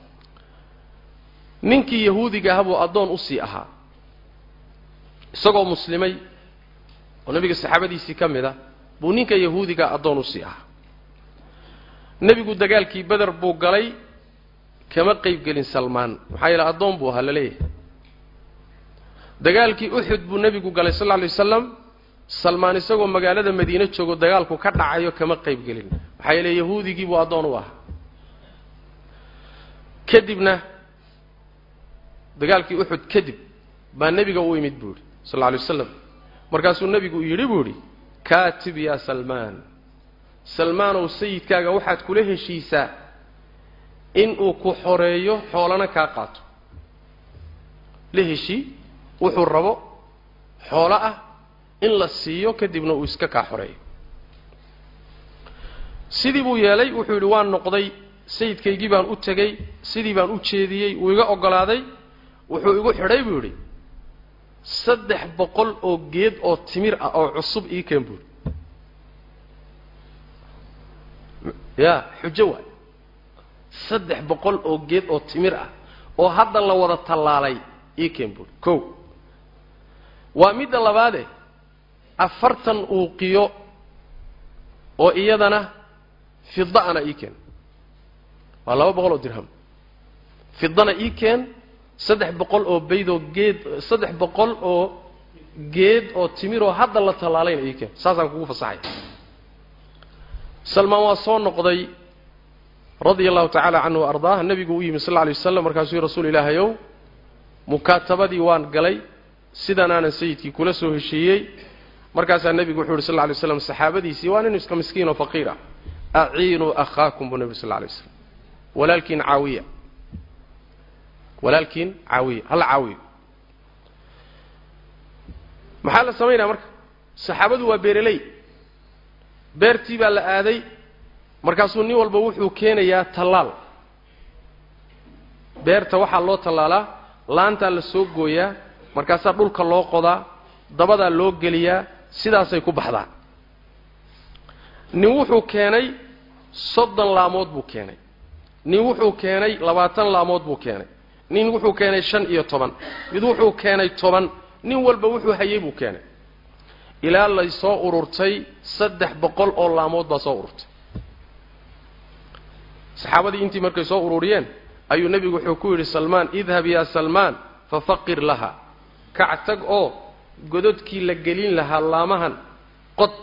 ninkii yahuudiga aha buu addoon usii ahaa isagoo muslimay oo nebiga saxaabadiisii ka mid a buu ninka yahuudiga addoon usii ahaa nebigu dagaalkii beder buu galay kama qayb gelin salmaan maxaa yeele addoon buu ahaa laleeyahay dagaalkii uxud buu nebigu galay sal lla alay wasalam salmaan isagoo magaalada madiine joogo dagaalku ka dhacayo kama qayb gelin maxaa yeele yahuudigii buu addoon u ahaa kadibna dagaalkii uxud kadib baa nebiga u imid buu yidhi sal lla alay waslam markaasuu nebigu yidhi buu idhi kaatib yaa salmaan salmaanow sayidkaaga waxaad kula heshiisaa inuu ku xoreeyo xoolana kaa qaato la heshii wuxuu rabo xoolo ah in la siiyo kadibna uu iska kaa xoreeyo sidii buu yeelay wuxuu yidhi waan noqday sayidkaygii baan u tegey sidii baan u jeediyey wuu iga oggolaaday wuxuu igu xidhay buu yidhi saddex boqol oo geed oo timir ah oo cusub ii keen buuri ya xujo waay saddex boqol oo geed oo timir ah oo hadda la wada tallaalay ii keen buuri kow waa midda labaade afartan uuqiyo oo iyadana fida'ana ii keen waa laba boqol oo dirham fidana ii keen saddex boqol oo baydoo geed saddex boqol oo geed oo timiroo hadda la tallaalayna ii keen saasaan kugu fasaxay salmaan waa soo noqday radia allahu tacaala canhu wa ardaah nebigu u yimi sal alla alay waslam markaasuu yii rasuul ilaahayow mukaatabadii waan galay sidanaanan sayidkii kula soo heshiiyey markaasaa nebigu wuxuu yidhi sal lla alay slam saxaabadiisii waa nin iska miskiin oo faqiir ah aciinuu akhaakum buu nebigu sal lla alay waslam walaalkiin caawiya walaalkiin caawiya hala caawiyo maxaa la samaynaya marka saxaabadu waa beereley beertii baa la aaday markaasuu nin walba wuxuu keenayaa tallaal beerta waxaa loo tallaalaa laantaa la soo gooyaa markaasaa dhulka loo qodaa dabadaa loo geliyaa sidaasay ku baxdaa nin wuxuu keenay soddon laamood buu keenay nin wuxuu keenay labaatan laamood buu keenay nin wuxuu keenay shan iyo toban mid wuxuu keenay toban nin walba wuxuu hayay buu keenay ilaa lay soo ururtay saddex boqol oo laamood baa soo ururtay saxaabadii intii markay soo ururiyeen ayuu nebigu wuxuu ku yidhi salmaan idhab yaa salmaan fafaqir laha kac tag oo gododkii la gelin lahaa laamahan qod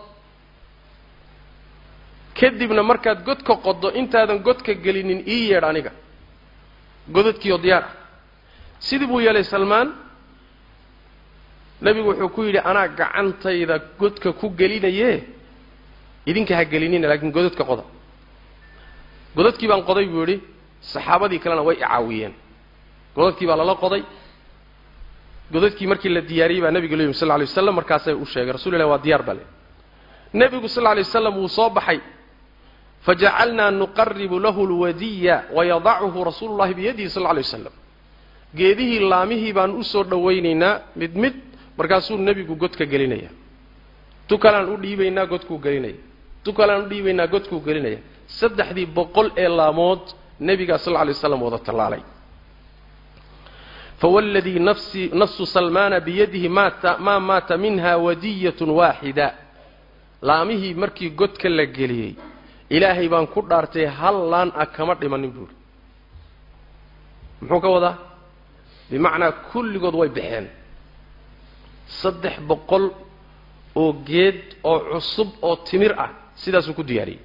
kadibna markaad godka qoddo intaadan godka gelinin ii yeedh aniga gododkiioo diyaar ah sidii buu yeelay salmaan nebigu wuxuu ku yidhi anaa gacantayda godka ku gelinaye idinka ha gelinina laakiin gododka qoda godadkii baan qoday buu yidhi saxaabadii kalena way icaawiyeen godadkii baa lala qoday godadkii markii la diyaariyey baa nebiga leyimi sal lla alay waslam markaasay u sheegay rasul ilah waa diyaar bale nebigu sal lla alay waslam wuu soo baxay fajacalnaa nuqaribu lahu lwadiya wayadachu rasuulu llahi biyadihi sal lla alay waslam geedihii laamihii baan usoo dhowaynaynaa mid mid markaasuu nebigu godka gelinaya tu kaleaan u dhiibaynaa godkuu gelinaya tu kaleaan u dhiibaynaa godkuu gelinaya saddexdii boqol ee laamood nebigaa sal lla alay waslam wada tallaalay fawladii nafsi nafsu salmaana biyadihi maata maa maata minha wadiyatun waaxida laamihii markii godka la geliyey ilaahay baan ku dhaartay hal laan ah kama dhimanin buuri muxuu ka wadaa bimacnaa kulligood way baxeen saddex boqol oo geed oo cusub oo timir ah sidaasuu ku diyaariyey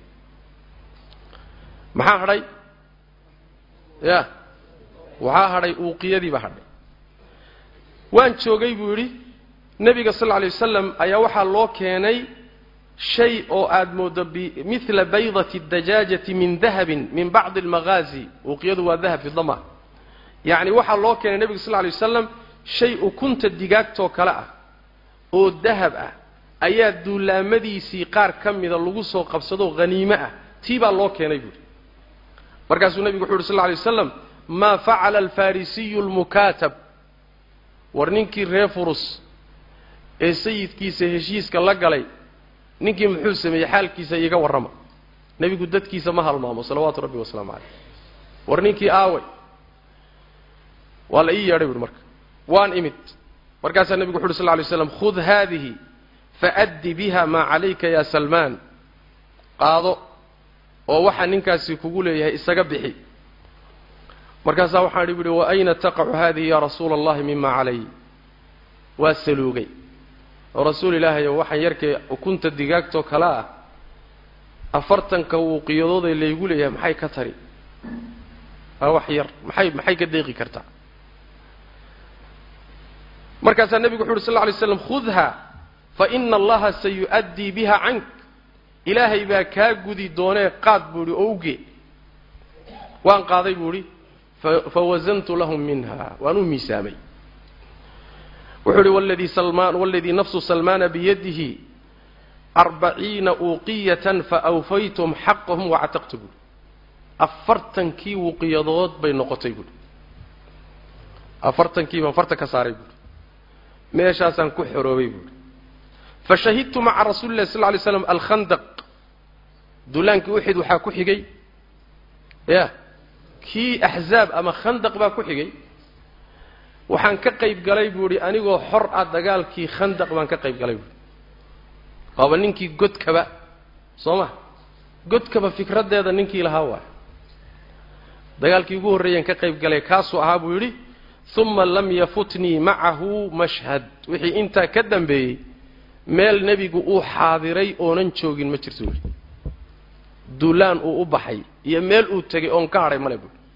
maxaa hadhay ya waxaa hadhay uuqiyadiibaa hadhay waan joogay buu yidhi nebiga sal lla alay wasalam ayaa waxaa loo keenay shay oo aada mooddo bimidla baydati dajaajati min dahabin min bacdi almagaazi uuqiyadu waa dahab fidama yacni waxaa loo keenay nebiga sal lla alay wasalam shay ukunta digaagtoo kale ah oo dahab ah ayaa duulaamadiisii qaar ka mida lagu soo qabsadoo haniime ah tii baa loo keenay buuhi markaasuu nebigu wuxu uhi sal lla alay waslam maa facala alfarisiyu lmukaatab war ninkii reer furus ee sayidkiisa heshiiska la galay ninkii muxuu sameeyey xaalkiisa iiga warrama nebigu dadkiisa ma halmaamo salawaatu rabbi wasalaamu caleyh war ninkii aaway waa la ii yeedhay buuhi marka waan imid markaasaa nebigu wuxu uhi sal lla alay slam khud haadihi faaddi biha maa calayka ya salmaan qaado oo waxaa ninkaasi kugu leeyahay isaga bixi markaasaa waxaan idhi buuhi wa ayna taqacu haadihi yaa rasuula allahi mima calay waa saluugay oo rasuul ilaahay oo waxaan yarkay ukunta digaagtoo kale ah afartanka wuuqiyadooday laygu leeyahay maxay ka tari waa wax yar maxay maxay ka deeqi kartaa markaasaa nebigu wuxu uhi sal lla lay slam khudha fa ina allaha sayu'addii biha cank ilaahay baa kaa gudi doonee qaad buu idhi oo ugee waan qaaday buu idhi fawasantu lahum minha waan u miisaamay wuxuu idhi waladii salmaan waladii nafsu salmaana biyadihi arbaciina uuqiyatan faawfaytum xaqahum wactaqtu buuhi afartankii wuqiyadood bay noqotay buuhi afartankii baan farta ka saaray buuhi meeshaasaan ku xoroobay buuhi fashahidtu maca rasuuli lahi sal lla alay slam alkhandaq duulaankii uxid waxaa ku xigay ya kii axzaab ama khandaq baa ku xigay waxaan ka qayb galay buu idhi anigoo xor ah dagaalkii khandaq baan ka qayb galay buuhi waaba ninkii godkaba soo ma godkaba fikraddeeda ninkii lahaa waay dagaalkii ugu horreeyaan ka qayb galay kaasuu ahaa buu yidhi uma lam yafutnii macahu mashhad wixii intaa ka dambeeyey meel nebigu uu xaadiray oonan joogin ma jirto buuhi duulaan uu u baxay iyo meel uu tegay oon ka hadhay male buuhi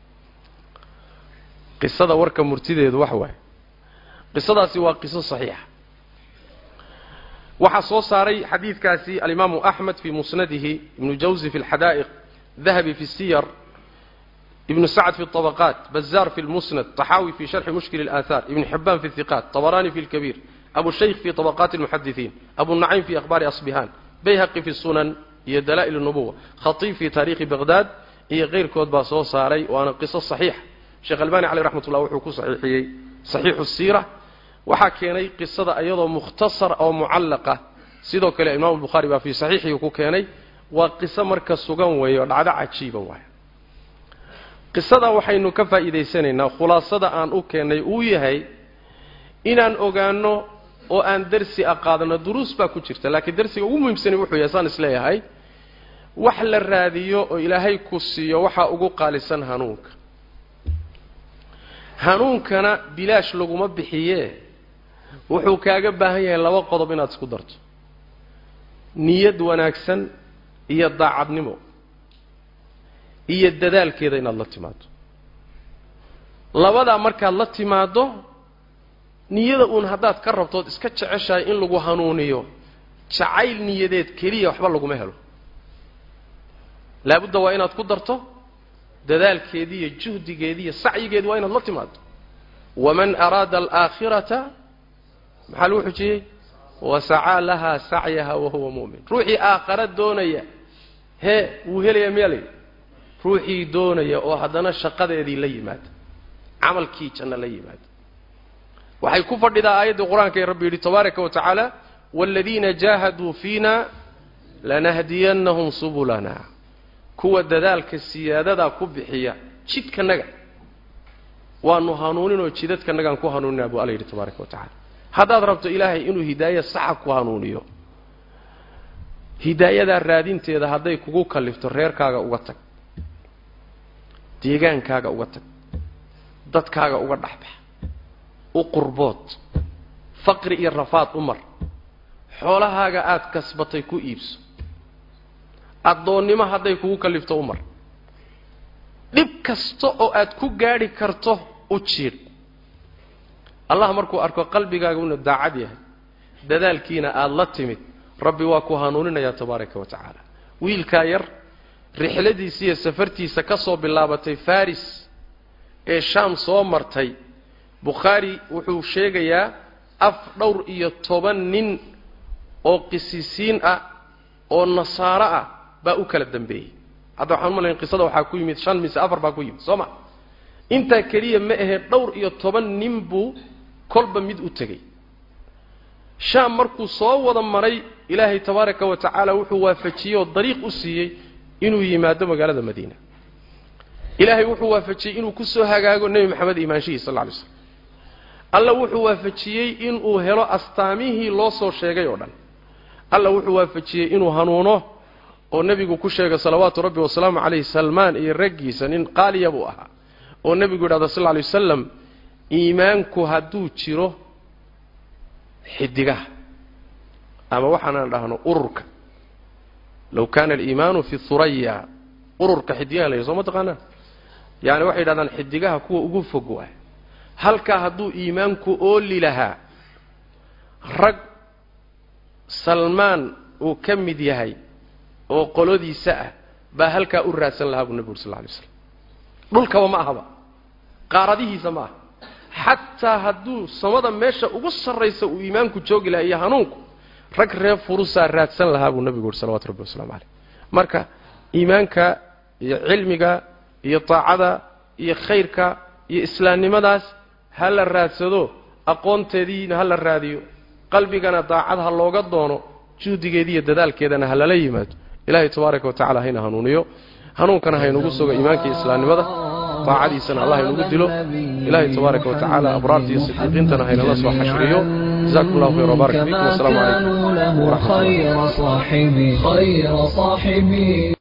qisada warka murtideedu wax waaye qisadaasi waa qiso saxiixa waxaa soo saaray xadiidkaasi alimaamu axmed fii musnadihi ibnu jawzi fi alxadaa'iq dahabi fi siyar ibnu sacd fi اطabaqaat bazaar fi lmusnad طaxaawi fi sharxi mushkil اlaahaar ibn xibaan fi اhiqaat طabaraani fi اlkabiir abu shaykh fi طabaqaati اlmuxadisiin abu nacaym fi akhbaari asbihaan bayhaqi fi sunan iyo dalaa'il الnubuwa khatiib fi taariikhi baqdaad iyo keyrkood baa soo saaray waana qiso saxiixa sheekh albani caleyh raxmat ullah wuxuu ku saxiixiyey saxiixu siira waxaa keenay qisada iyadoo mukhtasar oo mucallaqa sidoo kale imaamu bukhaari baa fii saxiixii ku keenay waa qiso marka sugan weeye oo dhacdo cajiiba waay qisada waxaynu ka faa'iidaysanaynaa khulaasada aan u keennay uu yahay inaan ogaanno oo aan dersi a qaadano duruus baa ku jirta laakiin dersiga ugu muhiimsani wuxuu yahay saan isleeyahay wax la raadiyo oo ilaahay ku siiyo waxaa ugu qaalisan hanuunka hanuunkana bilaash laguma bixiyee wuxuu kaaga baahan yahay laba qodob inaad isku darto niyad wanaagsan iyo daacadnimo iyo dadaalkeeda inaad la timaado labadaa markaad la timaaddo niyada uun haddaad ka rabtood iska jeceshahay in lagu hanuuniyo jacayl niyadeed keliya waxba laguma helo laabudda waa inaad ku darto dadaalkeedii iyo juhdigeedii iyo sacyigeedi waa inaad la timaado waman araada alaakhirata maxaa lagu xujiyey wasacaa lahaa sacyaha wahuwa mu'min ruuxii aakhara doonaya hee wuu helaya miyaa layidhi ruuxii doonaya oo haddana shaqadeedii la yimaada camalkii janno la yimaada waxay ku fadhidaa aayaddii qur-aanka ee rabbi yidhi tabaaraka wa tacaala waaladiina jaahaduu fiina lanahdiyannahum subulana kuwa dadaalka siyaadadaa ku bixiya jidkanaga waanu hanuuninoo jidadkanagaan ku hanuuninaa buu alla yidhi tabaaraka wa tacala haddaad rabto ilaahay inuu hidaaya saxa ku hanuuniyo hidaayadaa raadinteeda hadday kugu kallifto reerkaaga uga tag deegaankaaga uga tag dadkaaga uga dhexbax u qurbood faqri iyo rafaad u mar xoolahaaga aada kasbatay ku iibso addoonnimo hadday kugu kallifto u mar dhib kasta oo aad ku gaadhi karto u jiidh allah markuu arko qalbigaaga inuu daacad yahay dadaalkiina aada la timid rabbi waa ku hanuuninayaa tabaaraka wa tacaala wiilkaa yar rixladiisa iyo safartiisa ka soo bilaabatay faris ee shaam soo martay bukhaari wuxuu sheegayaa af dhowr iyo toban nin oo qisisiin ah oo nasaaro ah baa u kala dambeeyey hadda waxaan umalayn qisada waxaa ku yimid shan mise afar baa ku yimid soo ma intaa keliya ma ahee dhowr iyo toban nin buu kolba mid u tegey shaam markuu soo wada maray ilaahay tabaaraka wa tacaala wuxuu waafajiyey oo dariiq u siiyey inuu yimaado magaalada madiina ilaahay wuxuu waafajiyey inuu ku soo hagaago nebi maxamed imaanshihiis sal lla alay slam alla wuxuu waafajiyey inuu helo astaamihii loo soo sheegay oo dhan alla wuxuu waafajiyey inuu hanuuno oo nebigu ku sheegay salawaatu rabbi wasalaamu calayhi salmaan iyo raggiisa nin qaaliya buu ahaa oo nebigu yidhahda sal lla lay wasalam iimaanku hadduu jiro xidigaha ama waxaanaan dhahno ururka low kaana aliimaanu fi huraya ururka xidigaha la yidhi soo ma taqaanaa yaani waxay yidhahdaan xidigaha kuwa ugu fog waay halkaa hadduu iimaanku ooli lahaa rag salmaan uu ka mid yahay oo qolodiisa ah baa halkaa u raadsan lahaa buu nebi uri sal lla alay slam dhulkaba ma ahaba qaaradihiisa ma aha xataa hadduu samada meesha ugu sarraysa uu iimaanku joogi lahaa iyo hanuunku rag reer furusaa raadsan lahaa buu nebigu uhi salawatu rabbi waslamu caleyh marka iimaanka iyo cilmiga iyo taacada iyo khayrka iyo islaamnimadaas ha la raadsado aqoonteediina ha la raadiyo qalbigana daacad ha looga doono juhdigeedi iyo dadaalkeedana ha lala yimaado ilaahay tabaaraka wa tacala hayna hanuuniyo hanuunkana haynugu sugo iimaanka iyo islaamnimada daacadiisana allah haynugu dilo ilaahay tabaaraka wa tacaala abraarta iyo sidiiqiintana haynala soo xashriyo jazakum allahu khayr wbarak fiikum wasalaamu calaykum له خير صاحبي خير صاحبي